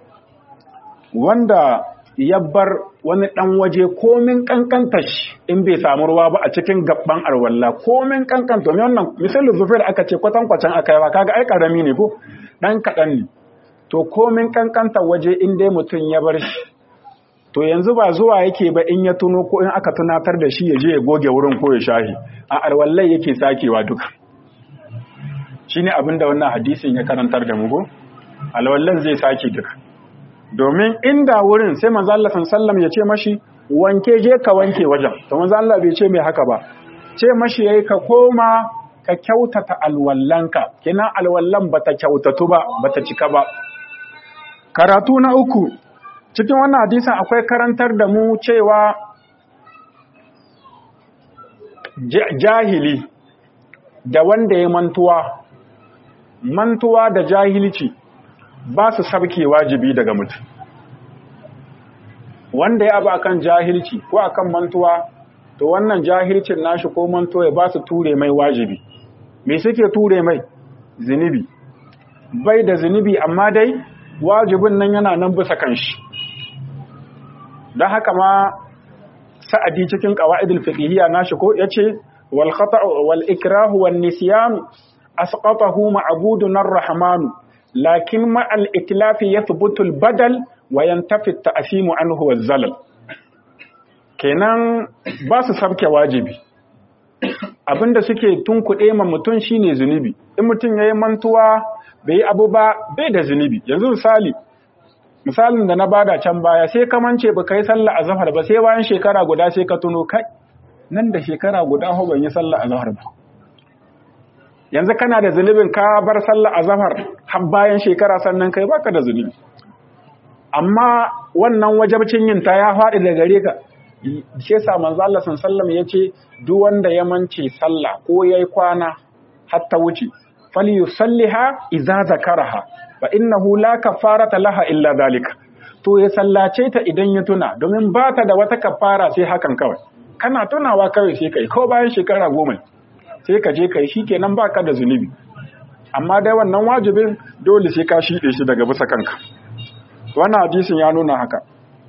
wanda ya bar wani dan waje komin kankanta shi in bai samu ruwa ba a cikin gabban arwalla komin kankanta domin wannan misalin zufir aka ce kwatankwacin aka yi ba kaga ai karami ne ko dan kaɗan ne to komin kankanta waje in dai mutum ya bar shi to yanzu ba zuwa yake ba in ya tuno ko in aka tunatar da shi ya je ya goge wurin ko ya shahi a arwallai yake sakewa duka shine abin da wannan hadisin ya karantar da mu go alwallan zai sake duka domin inda wurin sai manzo Allah sallallahu ya ce mashi wanke je ka wanke wajen to manzo Allah bai ce mai haka ba ce mashi yayi ka koma ka kyautata alwallanka kina alwallan bata kyautatu ba bata cika ba karatu na uku cikin wannan hadisin akwai karantar da mu cewa jahili da wanda ya mantuwa mantuwa da jahilci ba su sabke wajibi daga mutum wanda ya abu akan jahilci ko akan mantuwa to wannan jahilcin nashi ko mantuwa ya ba su ture mai wajibi me suke ture mai zunubi bai da zunubi amma dai wajibin nan yana nan bisa kanshi don haka ma sa'adi cikin qawaidul fiqhiyya nashi ko yace wal khata' wal ikrahu wan nisyan asqatahu ma'budun ar-rahman lakin ma al iklafi yathbutu al badal wa yantafi at-ta'simu anhu waz zalal kenan ba su sabke wajibi abinda suke tunkuɗe ma mutum shine zunubi in mutum yayi mantuwa bai yi abu ba bai da zunubi yanzu misali misalin da na bada can baya sai ka mance ba kai sallah azhar ba sai bayan shekara guda sai ka tuno kai nan da shekara guda ho ban yi sallah azhar ba yanzu kana da zunubin ka bar sallah azhar har bayan shekara sannan kai baka da zunubi amma wannan wajabcin yin ta ya faɗi da gare ka shi yasa manzo Allah sallallahu yace duk wanda ya mance sallah ko yayi kwana hatta wuce falyusalliha idza zakaraha fa innahu la kafarata laha illa zalika to ya sallace ta idan ya tuna domin ba ta da wata kafara sai hakan kawai kana tunawa kawai sai kai ko bayan shekara goma sai ka je kai shikenan baka da zunubi amma dai wannan wajibin dole sai ka shide shi daga bisa kanka wannan hadisin ya nuna haka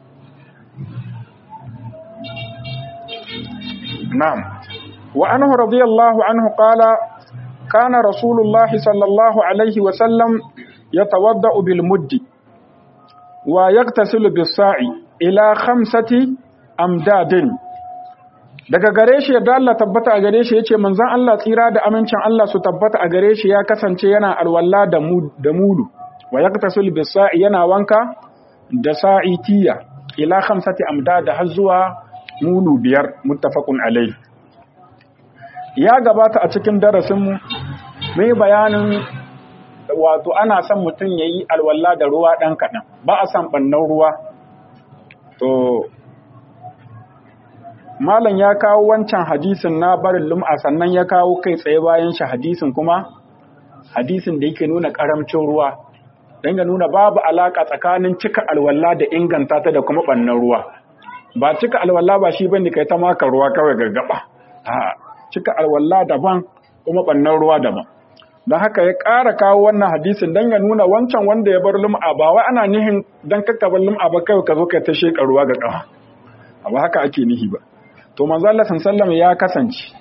na'am wa anhu radiyallahu anhu qala كان رسول الله صلى الله عليه وسلم يتوضأ بالمد ويغتسل بالساع إلى خمسة أمداد daga gare shi yadda Allah tabbata a gare shi yace manzon Allah tsira da amincin Allah su tabbata a gare shi ya kasance yana alwala da da mulu wa yaqtasul bisa'i yana wanka da sa'itiya ila khamsati amdad har zuwa mulu biyar muttafaqun alayhi ya gabata a cikin darasinmu mai bayanin wato ana son mutum ya yi alwala da ruwa ɗan kaɗan ba a son ɓannan ruwa to malam ya kawo wancan hadisin na barin lum'a sannan ya kawo kai tsaye bayan shi hadisin kuma hadisin da yake nuna karamcin ruwa don ya nuna babu alaka tsakanin cika alwala da inganta ta da kuma ɓannan ruwa ba cika alwala ba shi bane kai ta maka ruwa kawai gargaba a cika alwala daban kuma ɓannan ruwa daban don haka ya ƙara kawo wannan hadisin don ya nuna wancan wanda ya bar lum'a ba wai ana nihin don kakkabar lum'a ba kawai ka zo ka ta sheƙa ruwa ga ƙafa ba haka ake nihi ba to manzo Allah sallallahu ya kasance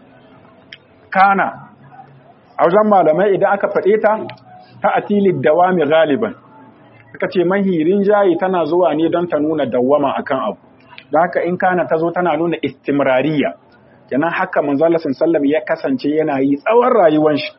kana a wajen malamai idan aka faɗe ta ta atilid dawami galiban aka ce mahirin jayi tana zuwa ne don ta nuna dawama akan abu don haka in kana ta zo tana nuna istimrariya kenan haka manzo Allah sallallahu ya kasance yana yi tsawon rayuwar shi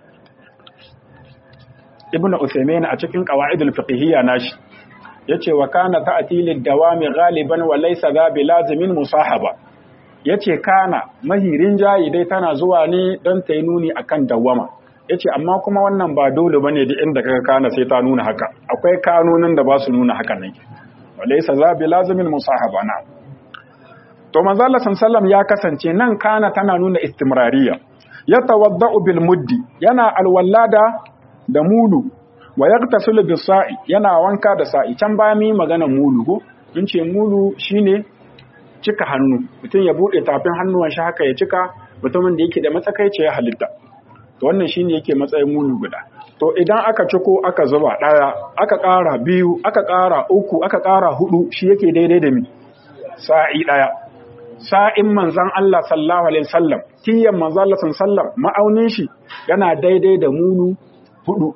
ibnu Uthaymeen a cikin qawaidul fiqhiyya nashi yace wa kana ta'tilid dawami galiban wa laysa za bilazimin musahaba ya ce kana mahirin jayi dai tana zuwa ne don ta yi nuni a kan dawama ya ce amma kuma wannan ba dole ba ne da inda kaga kana sai ta nuna haka akwai kanonin da ba su nuna haka nan walaisa za bi lazimin musahaba na to manzala sallam ya kasance nan kana tana nuna istimrariya ya tawadda'u bil muddi yana alwallada da mulu wa yaqtasilu bis sa'i yana wanka da sa'i can baya mi magana mulu ko in ce mulu shine cika hannu mutum ya buɗe tafin hannuwan shi haka ya cika mutumin da yake da matsakaici ya halitta to wannan shine yake matsayin mulu guda to idan aka ciko aka zuba ɗaya aka ƙara biyu aka ƙara uku aka ƙara hudu shi yake daidai da mi sa'i ɗaya sa'in manzan Allah sallallahu alaihi wasallam tiyan manzan Allah sallallahu ma'aunin shi yana daidai da mulu hudu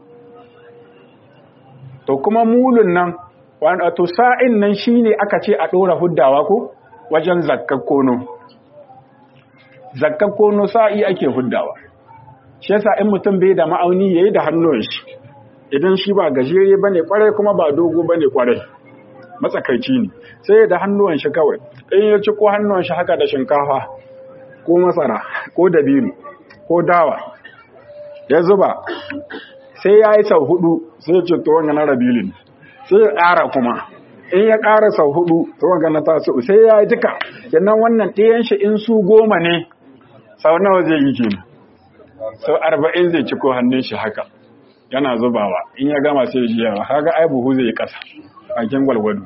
to kuma mulun nan wato sa'in nan shine aka ce a ɗora huddawa ko wajen zakkar kono zakkar kono sa'i ake huddawa shi yasa in mutum bai da ma'auni yayi da hannun shi idan shi ba gajere bane kwarai kuma ba dogo bane kwarai matsakaici ne sai da hannuwan shi kawai in ya ci ko hannuwan shi haka da shinkafa ko masara ko dabino ko dawa ya zuba sai ya yi sau hudu sai ya ce to wannan rabilin sai ya ƙara kuma in ya ƙara sau hudu to wanga na taso sai ya yi duka sannan wannan ɗayan shi in su goma ne sau nawa zai yi kenan sau arba'in zai ciko hannun shi haka yana zubawa in ya gama sai ji yawa kaga ai buhu zai yi ƙasa bakin gwalgwado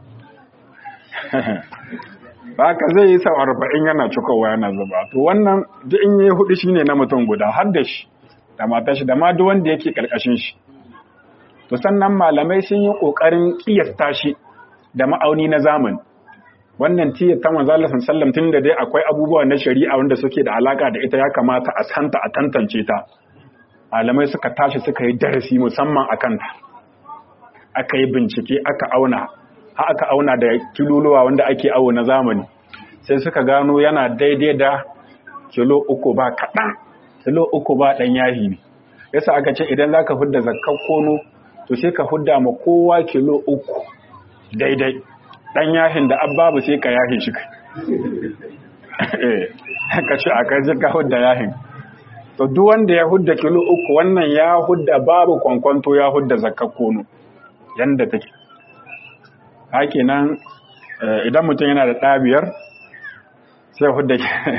haka zai yi sau arba'in yana cikowa yana zuba to wannan duk in yi hudu shine na mutum guda har da shi da matar shi da ma duk wanda yake karkashin shi to sannan malamai sun yi kokarin kiyasta shi da ma'auni na zamani wannan tiyar ta manzo Allah sallallahu tun da dai akwai abubuwa na shari'a wanda suke da alaka da ita ya kamata a santa a tantance ta malamai suka tashi suka yi darasi musamman akan ta aka yi bincike aka auna har aka auna da kiluluwa wanda ake awo na zamani sai suka gano yana daidai da kilo uku ba kaɗan kilo uku ba ɗan yahi ne yasa aka ce idan za ka hudda zakkar kono to sai ka hudda ma kowa kilo uku daidai ɗan yahin da ababu sai ka yahin shi ka ce a kai ka hudda yahin to duk wanda ya hudda kilo uku wannan ya hudda babu kwankwanto ya hudda zakkar kono yanda take hake nan idan mutum yana da ɗabiyar sai hudda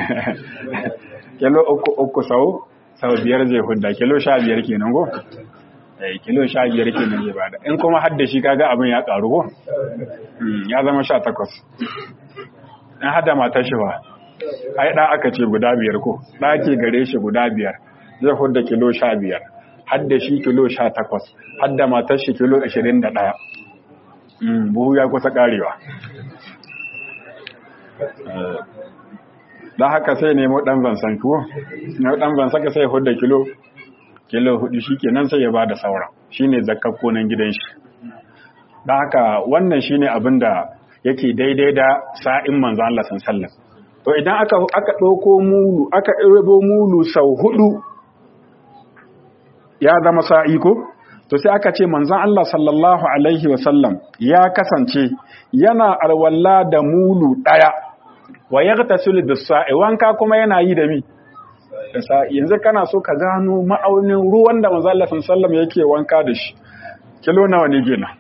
kilo uku uku sau sau biyar zai hudda kilo sha biyar kenan go kilo sha biyar kenan zai bada in kuma hadda shi kaga abin ya karu go ya zama sha takwas in hada matar shi ba ai ɗa aka ce guda biyar ko ɗa ke gare shi guda biyar zai hudda kilo sha biyar hadda shi kilo sha takwas hadda matar shi kilo ashirin da ɗaya buhu ya kusa karewa don haka sai nemo ɗan zansan kuwa na ɗan zansan ka sai hudu kilo kilo hudu shi kenan sai ya ba da saura shi ne zakakko nan gidan shi don haka wannan shi ne abin da yake daidai da sa'in manzo Allah sallam to idan aka aka ɗauko mulu aka ɗauko mulu sau hudu ya zama sa'i ko to sai aka ce manzon Allah sallallahu alaihi wasallam ya kasance yana alwala da mulu daya wa yaghtasilu bis-sa'i wanka kuma yana yi da mi da sa'i yanzu kana so ka gano ma'aunin ruwan da manzo Allah sallallahu yake wanka da shi kilo nawa ne gina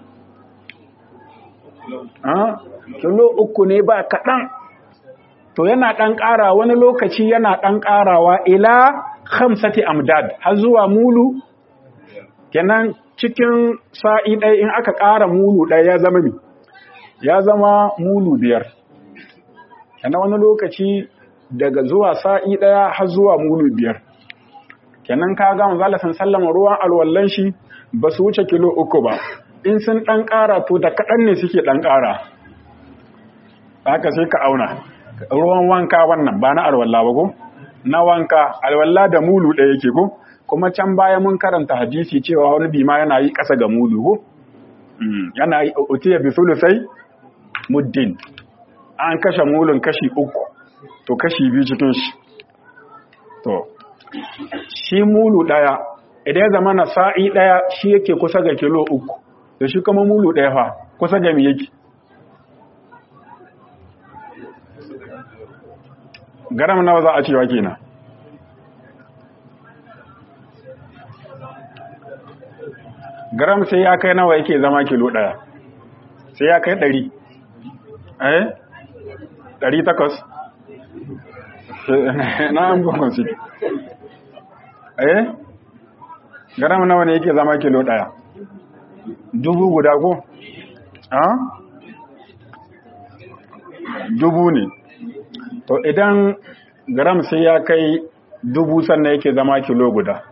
ah kilo uku ne ba kaɗan to yana ɗan ƙara wani lokaci yana ɗan ƙarawa ila khamsati amdad har zuwa mulu kenan cikin sa'i ɗaya in aka ƙara mulu ɗaya ya zama mi ya zama mulu biyar kenan wani lokaci daga zuwa sa'i ɗaya har zuwa mulu biyar kenan ka ga manzo Allah sallama ruwan alwallan shi ba su wuce kilo uku ba in sun ɗan ƙara to da kaɗan ne suke ɗan ƙara haka sai ka auna ruwan wanka wannan ba na alwalla ba ko na wanka alwalla da mulu ɗaya yake ko kuma can baya mun karanta hadisi cewa wani bima yana yi ƙasa ga mulu ko yana yi utiya bi sulusai muddin an kashe mulun kashi uku to kashi biyu cikin shi to shi mulu ɗaya idan ya zama na sa'i ɗaya shi yake kusa ga kilo uku da shi kuma mulu ɗaya fa kusa ga mi yake garam nawa za a cewa kenan garam sai ya kai nawa yake zama kilo ɗaya sai ya kai ɗari eh ɗari takwas na an gwamnan su eh garam nawa ne yake zama kilo ɗaya dubu guda ko ah dubu ne to idan gram sai ya kai dubu sannan yake zama kilo guda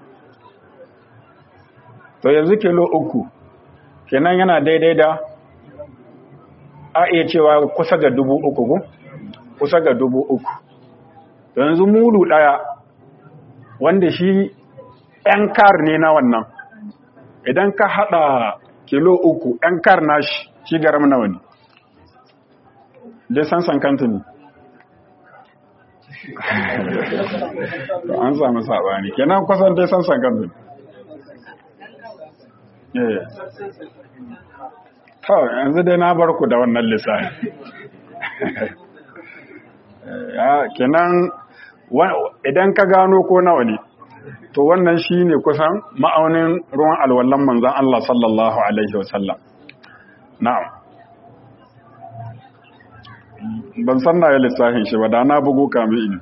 to yanzu kilo uku kenan yana daidai da a iya cewa kusa ga dubu uku ko kusa ga dubu uku to yanzu mulu ɗaya wanda shi ‘yan kar ne na wannan idan ka haɗa kilo uku ‘yan kar na shi shi garam nawa ne dai san san kanta ne an samu saɓani kenan kusan dai san san kanta ne to yanzu dai na bar ku da wannan lissafi kenan idan ka gano ko nawa ne to wannan shi ne kusan ma'aunin ruwan alwallon manzan Allah sallallahu Alaihi wasallam na'am ban san na yi lissafin shi ba da na bugu kami ini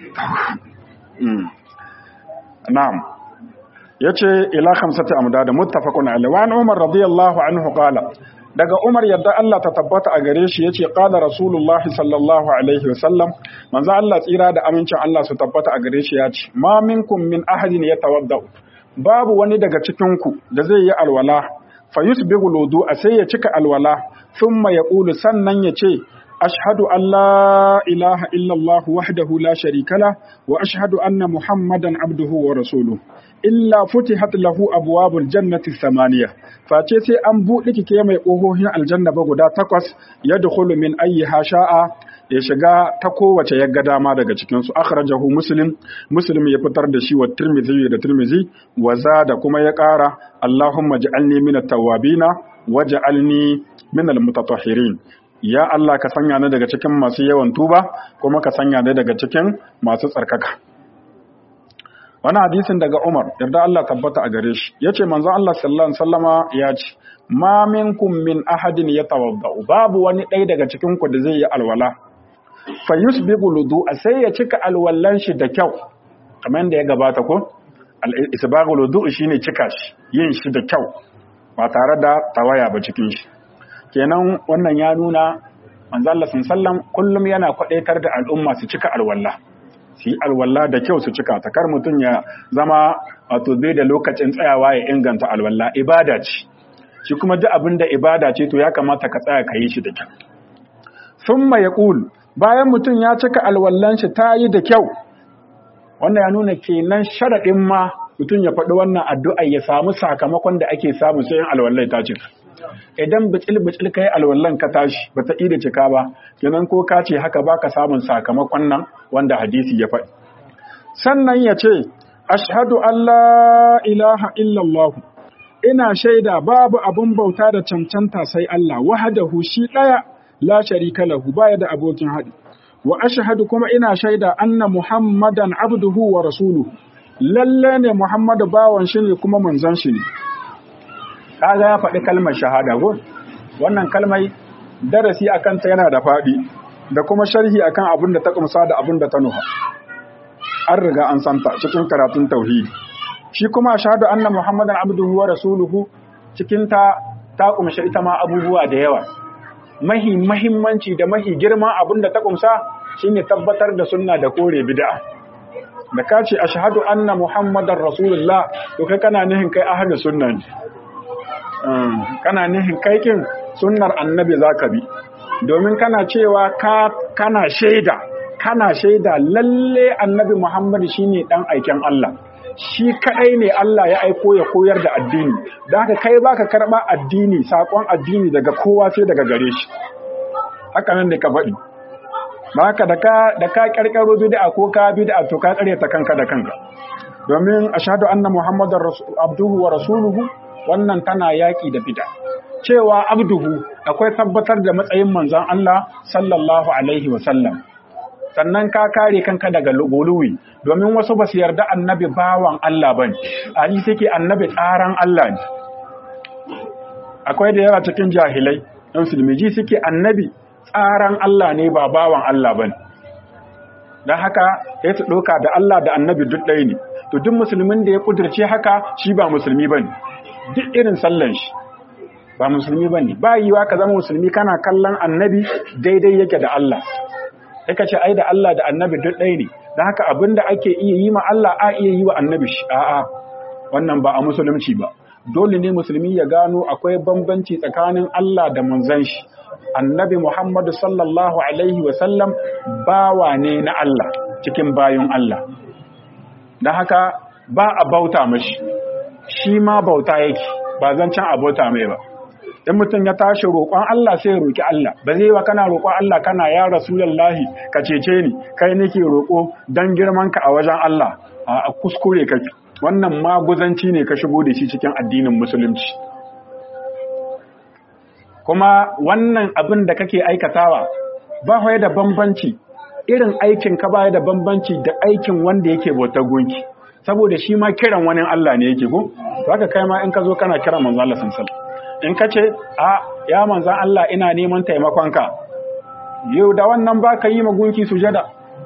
na'am ya ce ila hamsati amda da muttafaqun alaihi wa umar radiyallahu anhu qala daga umar yadda Allah ta tabbata a gare shi yace qala rasulullah sallallahu alaihi wasallam manzo Allah tsira da amincin Allah su tabbata a gare shi yace ma minkum min ahadin yatawadda babu wani daga cikin ku da zai yi alwala fa yusbigu wudu sai ya cika alwala thumma yaqulu sannan yace أشهد أن لا إله إلا الله وحده لا شريك له وأشهد أن محمدا عبده ورسوله إلا فتحت له أبواب الجنة الثمانية فاتيتي أن بؤلك كيما يقوه الجنة بغدا تقص يدخل من أيها شاء ya shiga ta kowace ya ga dama daga cikinsu akhrajahu muslim muslim ya fitar da shi wa tirmidhi da tirmidhi wa da kuma ya ƙara allahumma ja'alni minat tawwabina waj'alni minal mutatahhirin ya Allah ka sanya ni daga cikin masu yawan tuba kuma ka sanya ni daga cikin masu tsarkaka wani hadisin daga Umar yarda Allah tabbata a gare shi yace manzo Allah sallallahu alaihi wasallama ya ce ma minkum min ahadin yatawadda babu wani ɗaya daga cikin ku da zai yi alwala fa yusbiqu ludu sai ya cika alwallan shi da kyau kamar yadda ya gabata ko al isbaghu ludu shine cika shi yin shi da kyau ba tare da tawaya ba cikin shi kenan wannan ya nuna manzo Allah sallam kullum yana kwadaitar da al'umma su cika alwala su yi alwala da kyau su cika ta kar mutum ya zama wato bai da lokacin tsayawa ya inganta alwala ibada ce shi kuma duk abin da ibada ce to ya kamata ka tsaya ka yi shi da kyau summa yaqul bayan mutum ya cika alwallan shi ta yi da kyau wannan ya nuna kenan sharadin ma mutum ya faɗi wannan addu'a ya samu sakamakon da ake samu sai alwallai ta cika idan bicil-bicil ka yi alwallon ka tashi ba ta da cika ba kenan ko ka ce haka ba ka samun sakamakon nan wanda hadisi ya faɗi sannan ya ce ashhadu Allah ilaha illallah ina shaida babu abin bauta da cancanta sai Allah wahadahu shi ɗaya la sharika lahu baya da abokin haɗi wa ashhadu kuma ina shaida anna muhammadan abduhu wa rasuluhu lalle ne muhammadu bawan shi ne kuma manzon shi ne kaga ya faɗi kalmar shahada go wannan kalmai darasi akan ta yana da faɗi da kuma sharhi akan abin da ta kumsa da abin da ta nuha an riga an santa cikin karatun tauhidi shi kuma shahadu anna muhammadan abduhu wa rasuluhu cikin ta ta kumshi ita ma abubuwa da yawa mahi mahimmanci da mahi girman abin da ta kumsa shine tabbatar da sunna da kore bid'a da ka ce ashhadu anna muhammadar rasulullah to kai kana nihin kai ahli sunna ne kana nihin kai kin sunnar annabi zaka bi domin kana cewa ka kana shaida kana shaida lalle annabi muhammad shine dan aiken Allah shi kadai ne Allah ya aiko ya koyar da addini da haka kai baka karba addini sakon addini daga kowa sai daga gare shi haka nan da ka faɗi ba haka da ka da ka karkaro bid'a ko ka bid'a to ka tsare ta kanka da kanka domin ashhadu anna muhammadar abduhu wa rasuluhu wannan tana yaki da bid'a cewa abduhu akwai tabbatar da matsayin manzon Allah sallallahu alaihi wa sallam sannan ka kare kanka daga guluwi domin wasu ba su yarda annabi bawan Allah ba ne a yi suke annabi tsaran Allah ne akwai da yawa cikin jahilai ɗan sulmiji suke annabi tsaran Allah ne ba bawan Allah ba ne don haka ya su ɗauka da Allah da annabi duk ɗaya ne to duk musulmin da ya ƙudurce haka shi ba musulmi ba ne duk irin sallan shi ba musulmi ba ne ba yiwa ka zama musulmi kana kallon annabi daidai yake da Allah ka ce ai da Allah da annabi duk ɗaya ne don haka abin da ake iya yi ma Allah a iya yi wa annabi shi a'a wannan ba a musulunci ba dole ne musulmi ya gano akwai bambanci tsakanin Allah da manzon shi annabi Muhammadu sallallahu alaihi wa sallam bawa ne na Allah cikin bayun Allah don haka ba a bauta mashi shi ma bauta yake ba zan can a bauta mai ba in mutum ya tashi roƙon Allah sai ya roƙi Allah ba zai wa kana roƙon Allah kana ya rasulullahi ka cece ni kai nake roƙo dan girman ka a wajen Allah a kuskure kake wannan maguzanci ne ka shigo da shi cikin addinin musulunci kuma wannan abin da kake aikatawa ba hoye da bambanci irin aikin ka ba da bambanci da aikin wanda yake bautar gunki saboda shi ma kiran wani Allah ne yake ko to haka kai ma in ka zo kana kiran manzo Allah sallallahu alaihi wasallam in ka ce a ya manzan Allah ina neman taimakonka yau da wannan ba ka yi magunki sujada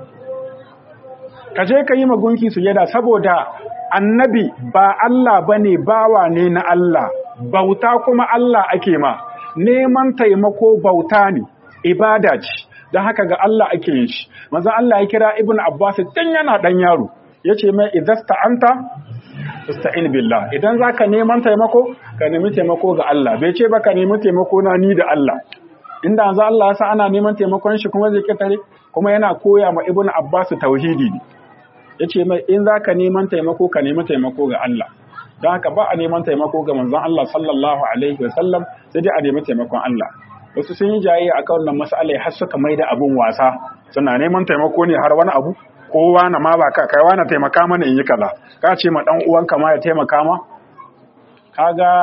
ka je ka yi magunki sujada saboda annabi ba Allah ba ne bawa ne na Allah bauta kuma Allah ake ma neman taimako bauta ne ibada ce don haka ga Allah ake yin shi manzan Allah ya kira ibn Abbas tun yana dan yaro ya ce mai idasta anta ista'in billah idan zaka neman taimako ka nemi taimako ga Allah bai ce ba ka nemi taimako na ni da Allah inda yanzu Allah ya sa ana neman taimakon shi kuma zai kitare kuma yana koya ma Ibn Abbas tauhidi ne yace mai in zaka neman taimako ka nemi taimako ga Allah don haka ba a neman taimako ga manzon Allah sallallahu alaihi wasallam sai dai a nemi taimakon Allah wasu sun yi jayayya akan wannan mas'alai har suka maida abun wasa suna neman taimako ne har wani abu kowa na ma ba ka kai wani taimaka mana in yi kaza ka ce ma dan uwanka ma ya taimaka ma kaga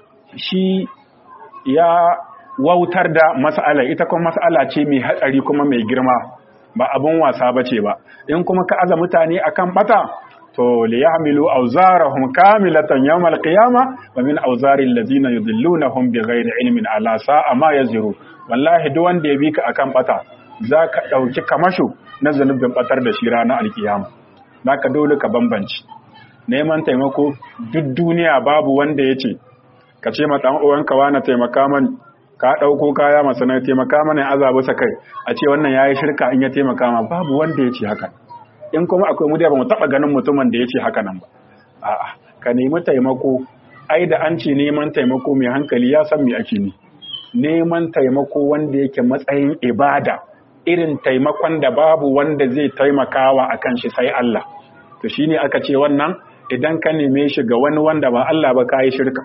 shi ya wautar da mas'ala ita kuma mas'ala ce mai hatsari kuma mai girma ba abun wasa bace ba in kuma ka aza mutane akan bata to li yahmilu awzarahum kamilatan yawmal qiyamah wa min awzari allazina yudillunahum bighairi ilmin ala sa'a ma yazru wallahi duk wanda ya bi ka akan bata zaka dauki kamasho na zanubin batar da shi ranar alkiyama naka dole ka bambanci neman taimako duk duniya babu wanda ya ce ka ce ma ɗan uwanka wani taimaka mani ka ɗauko kaya masu na taimaka mana ya azabu sa kai a ce wannan ya yi shirka in ya taimaka ma babu wanda ya ce haka in kuma akwai mudiya ba mu taɓa ganin mutumin da ya ce haka nan ba a'a ka nemi taimako ai da an ce neman taimako mai hankali ya san me ake ni neman taimako wanda yake matsayin ibada irin taimakon da babu wanda zai taimakawa akan shi sai Allah to shine aka ce wannan idan ka neme shi ga wani wanda ba Allah ba kai shirka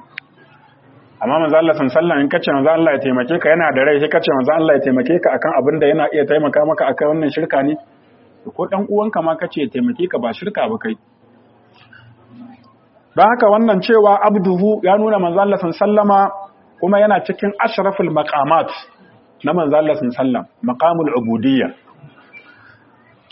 amma manzo Allah sallallahu in kace manzo Allah ya taimake ka yana da rai sai kace manzo Allah ya taimake ka akan abin da yana iya taimaka maka akan wannan shirka ne ko dan uwanka ma kace ya taimake ka ba shirka ba kai don haka wannan cewa abduhu ya nuna manzo Allah sallama kuma yana cikin ashraful maqamat na manzo Allah sallam maqamul ubudiyya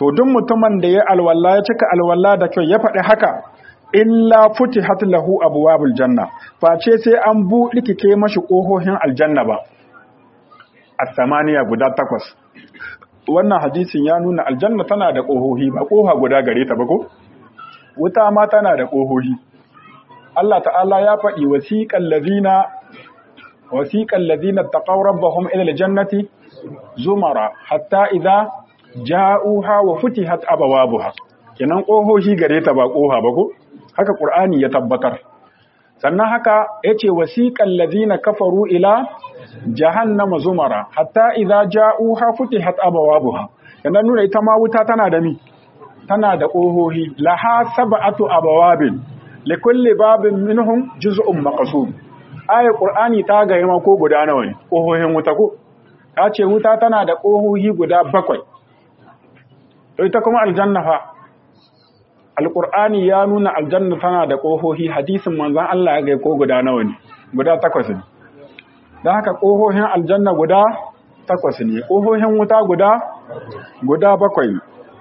to duk mutumin da ya alwala ya cika alwala da kyau ya faɗi haka illa futihat lahu abwabul janna face sai an buɗe kike mashi ƙohohin aljanna ba as-samaniya guda takwas wannan hadisin ya nuna aljanna tana da ƙohohi ba ƙoha guda gare ta ba ko wuta ma tana da ƙohohi Allah ta'ala ya faɗi wasiqal ladina wasiqal ladina taqaw rabbahum ila aljannati zumara hatta idza ja'uha wa futihat abwabuha kenan ƙohohi gare ta ba ƙoha ba ko haka Qur'ani ya tabbatar sannan haka yace wasiqal ladina kafaru ila jahannama zumara hatta idza ja'uha futihat abwabuha yana nuna ita ma wuta tana da mi tana da ƙohohi laha sab'atu abwabin likulli babin minhum juz'un maqsud ayat qur'ani ta ga ma ko guda nawa ne ƙohohin wuta ko ta ce wuta tana da ƙohohi guda bakwai to ita kuma aljanna fa alqur'ani ya nuna aljanna tana da ƙohohi hadisin manzon Allah ya ga ko guda nawa ne guda takwas ne don haka ƙohohin aljanna guda takwas ne ƙohohin wuta guda guda bakwai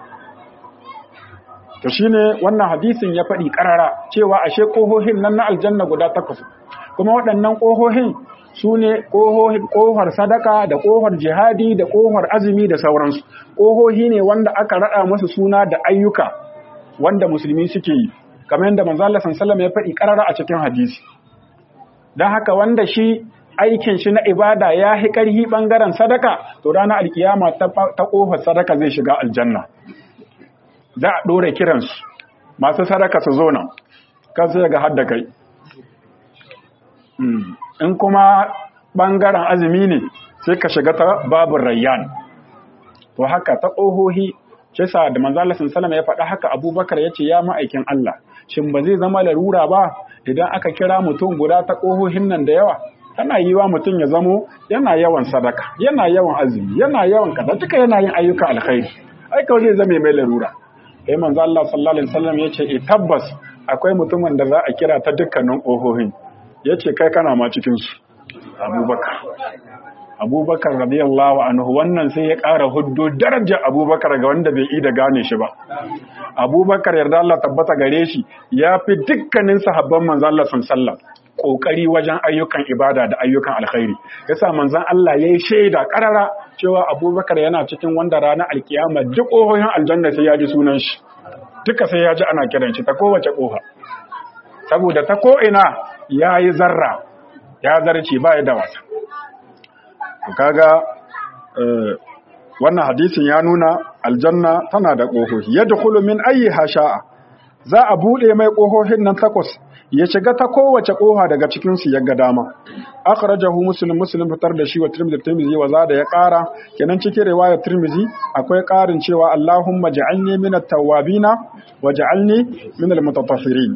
to shine wannan hadisin ya faɗi ƙarara cewa ashe ƙohohin nan na aljanna guda takwas kuma waɗannan ƙohohin su ne ƙohar sadaka da ƙohar jihadi da ƙohar azumi da sauransu ƙohohi ne wanda aka raɗa masu suna da ayyuka wanda musulmi suke yi kamar yadda manzo Allah sallallahu ya faɗi ƙarara a cikin hadisi don haka wanda shi aikin shi na ibada ya hi ƙarhi ɓangaren sadaka to ranar alkiyama ta ƙofar sadaka zai shiga aljanna za a ɗora kiransu masu sadaka su zo nan kan sai ga hadda kai in kuma ɓangaren azumi ne sai ka shiga ta babin rayyan to haka ta ƙohohi shi sa da manzala salama ya faɗa haka abubakar ya ce ya ma'aikin Allah shin ba zai zama larura ba idan aka kira mutum guda ta ƙohohin nan da yawa tana yi wa mutum ya zamo yana yawan sadaka yana yawan azumi yana yawan kaza duka yana yin ayyuka alkhairi ai kawai zai zame mai larura sai manzo Allah sallallahu alaihi wasallam yace e tabbas akwai mutumin da za a kira ta dukkanin ƙohohin yace kai kana ma cikin su Abubakar Abubakar radiyallahu anhu wannan sai ya ƙara huddo daraja Abubakar ga wanda bai yi da gane shi ba Abubakar yarda Allah tabbata gare shi ya fi dukkanin sahabban manzo Allah sallallahu alaihi wasallam kokari wajen ayyukan ibada da ayyukan alkhairi yasa manzon Allah yayi shaida karara cewa Abubakar yana cikin wanda ranar alkiyama duk kohohin aljanna sai ya ji sunan shi duka sai ya ji ana kiran shi ta kowace koha saboda ta ko ina yayi zarra ya zarce ba ya da wata kaga wannan hadisin ya nuna aljanna tana da kohohi yadkhulu min ayyiha sha'a za a bude mai kohohin nan takwas ya shiga ta kowace koha daga cikin su yaga dama akhrajahu muslim muslim fitar da shi wa tirmidhi tirmidhi wa zada ya kara kenan cikin riwaya tirmidhi akwai karin cewa allahumma ja'alni min at-tawwabina waj'alni min al-mutatahhirin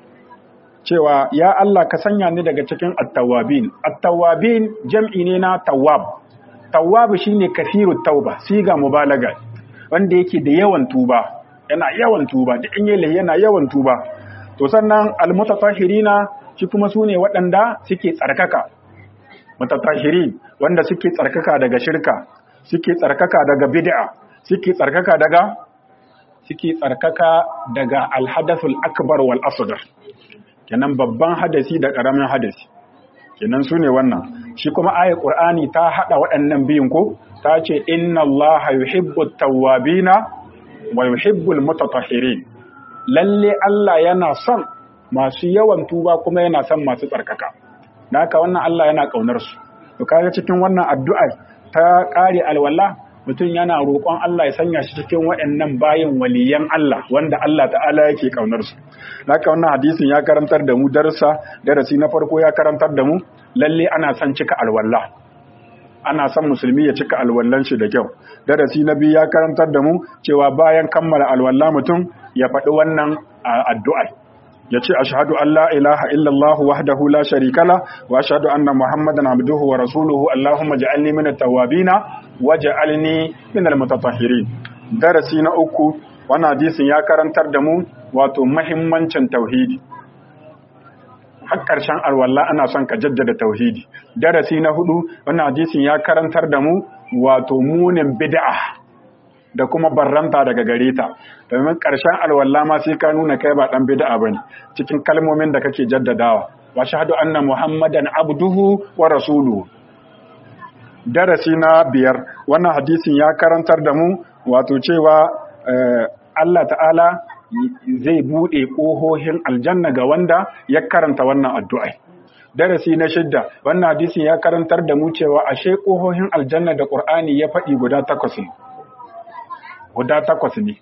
cewa ya Allah ka sanya ni daga cikin at-tawwabin at-tawwabin jam'i ne na tawwab tawwab shine kathirut tauba siga mubalaga wanda yake da yawan tuba yana yawan tuba da in yayi yana yawan tuba to sannan almutatahhirina shi kuma sune waɗanda suke tsarkaka mutatahhirin wanda suke tsarkaka daga shirka suke tsarkaka daga bid'a suke tsarkaka daga suke tsarkaka daga alhadathul akbar wal asghar kenan babban hadasi da karamin hadasi kenan sune wannan shi kuma ayat qur'ani ta hada waɗannan biyun ko ta ce inna allaha yuhibbut tawwabina wa yuhibbul mutatahhirin lalle Allah yana son masu yawan tuba kuma yana son masu tsarkaka da haka wannan Allah yana kaunar su to kaga cikin wannan addu'a ta kare alwala mutum yana roƙon Allah ya sanya shi cikin waɗannan bayin waliyan Allah wanda Allah ta'ala yake kaunar su haka wannan hadisin ya karantar da mu darasa darasi na farko ya karantar da mu lalle ana son cika alwala ana son musulmi ya cika alwallan shi da kyau darasi na biyu ya karantar da mu cewa bayan kammala alwala mutum ya faɗi wannan addu'a ya ce ashhadu an la ilaha illallah wahdahu la sharika la wa ashhadu anna muhammadan abduhu wa rasuluhu allahumma ja'alni min at-tawwabin waj'alni min al-mutatahhirin darasi na uku wannan hadisin ya karantar da mu wato muhimmancin tauhidi har ƙarshen alwala ana son ka jaddada tauhidi darasi na hudu wannan hadisin ya karantar da mu wato munin bid'a da kuma barranta daga gare ta domin ƙarshen alwala ma sai ka nuna kai ba dan bid'a bane cikin kalmomin da kake jaddadawa wa shahadu anna muhammadan abduhu wa rasuluhu darasi na biyar wannan hadisin ya karantar da mu wato cewa Allah ta'ala zai buɗe ƙohohin aljanna ga wanda ya karanta wannan addu'ai. Darasi na shidda, wannan hadisin ya karantar da mu cewa ashe ƙohohin aljanna da ƙur'ani ya faɗi guda takwas ne. Guda takwas ne.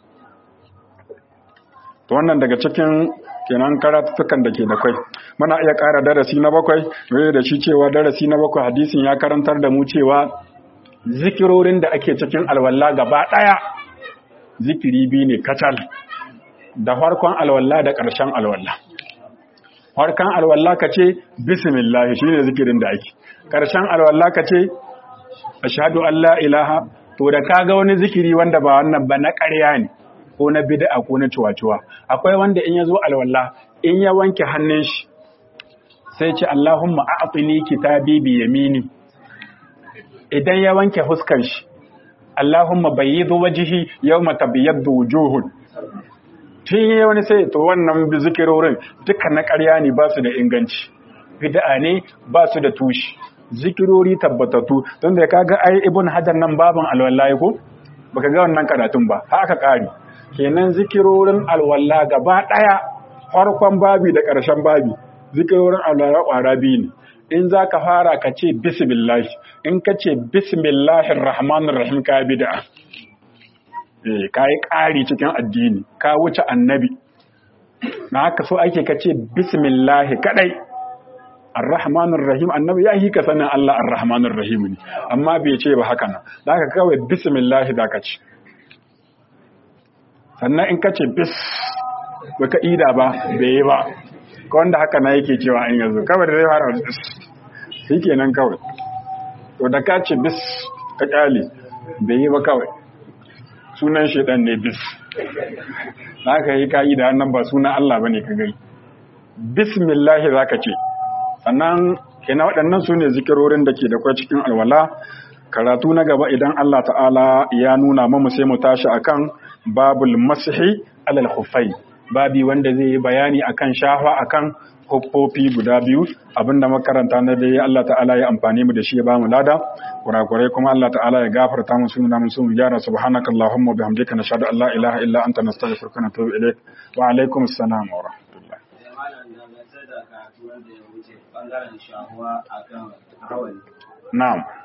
To wannan daga cikin kenan karatutukan da ke da kwai. Muna iya ƙara darasi na bakwai, da shi cewa darasi na bakwai hadisin ya karantar da mu cewa zikirorin da ake cikin alwala gaba ɗaya zikiri biyu ne kacal. da farkon alwala da ƙarshen alwala farkon alwala ka ce bismillah shi ne zikirin da ake ƙarshen alwala ka ce ashhadu an la ilaha to da ka ga wani zikiri wanda ba wannan ba na ƙarya ne ko na bid'a ko na ciwaciwa akwai wanda in ya zo alwala in ya wanke hannun shi sai ce Allahumma a'tini kitabi bi yamini idan ya wanke fuskar shi Allahumma bayyid wajhi yawma tabyaddu wujuhun tun yi wani sai to wannan zikirorin duka na ƙarya ne ba su da inganci bid'a ne ba su da tushi zikirori tabbatattu don da kaga ai ibn hajar nan baban alwallahi ko baka ga wannan karatun ba ha aka ƙari kenan zikirorin alwalla gaba ɗaya farkon babi da ƙarshen babi zikirorin alwalla ƙwara biyu ne in za ka fara ka ce bismillah in ka ce bismillahir rahmanir rahim ka bid'a ka yi ƙari cikin addini ka wuce annabi na haka so ake ka ce bismillahi kadai arrahmanir rahim annabi ya yi ka sanin Allah arrahmanir rahim ne amma bai ce ba haka nan da haka kawai bismillahi za ka ce sannan in ka ce bis baka ida ba bai yi ba ka wanda haka na yake cewa in yanzu kawai da zai fara bis shi kenan kawai to da ka ce bis ka kyale bai yi ba kawai sunan shaidan ne bis za ka yi ka'ida nan ba sunan Allah ba ne ka gai bismillahi za ka ce sannan kina waɗannan su ne zikirorin da ke da kwai cikin alwala karatu na gaba idan Allah ta'ala ya nuna mamu sai mu tashi akan babul masihi alal hufai babi wanda zai yi bayani akan shafa akan huffofi guda biyu abinda makaranta na dai Allah ta'ala ya amfani mu da shi ya bamu lada kurakurai kuma Allah ta'ala ya gafarta mu suna mun sun gyara subhanaka allahumma bihamdika nashhadu an la ilaha illa anta nastaghfiruka wa natubu ilaik wa alaikum assalam wa rahmatullah bangaren shahuwa akan hawan na'am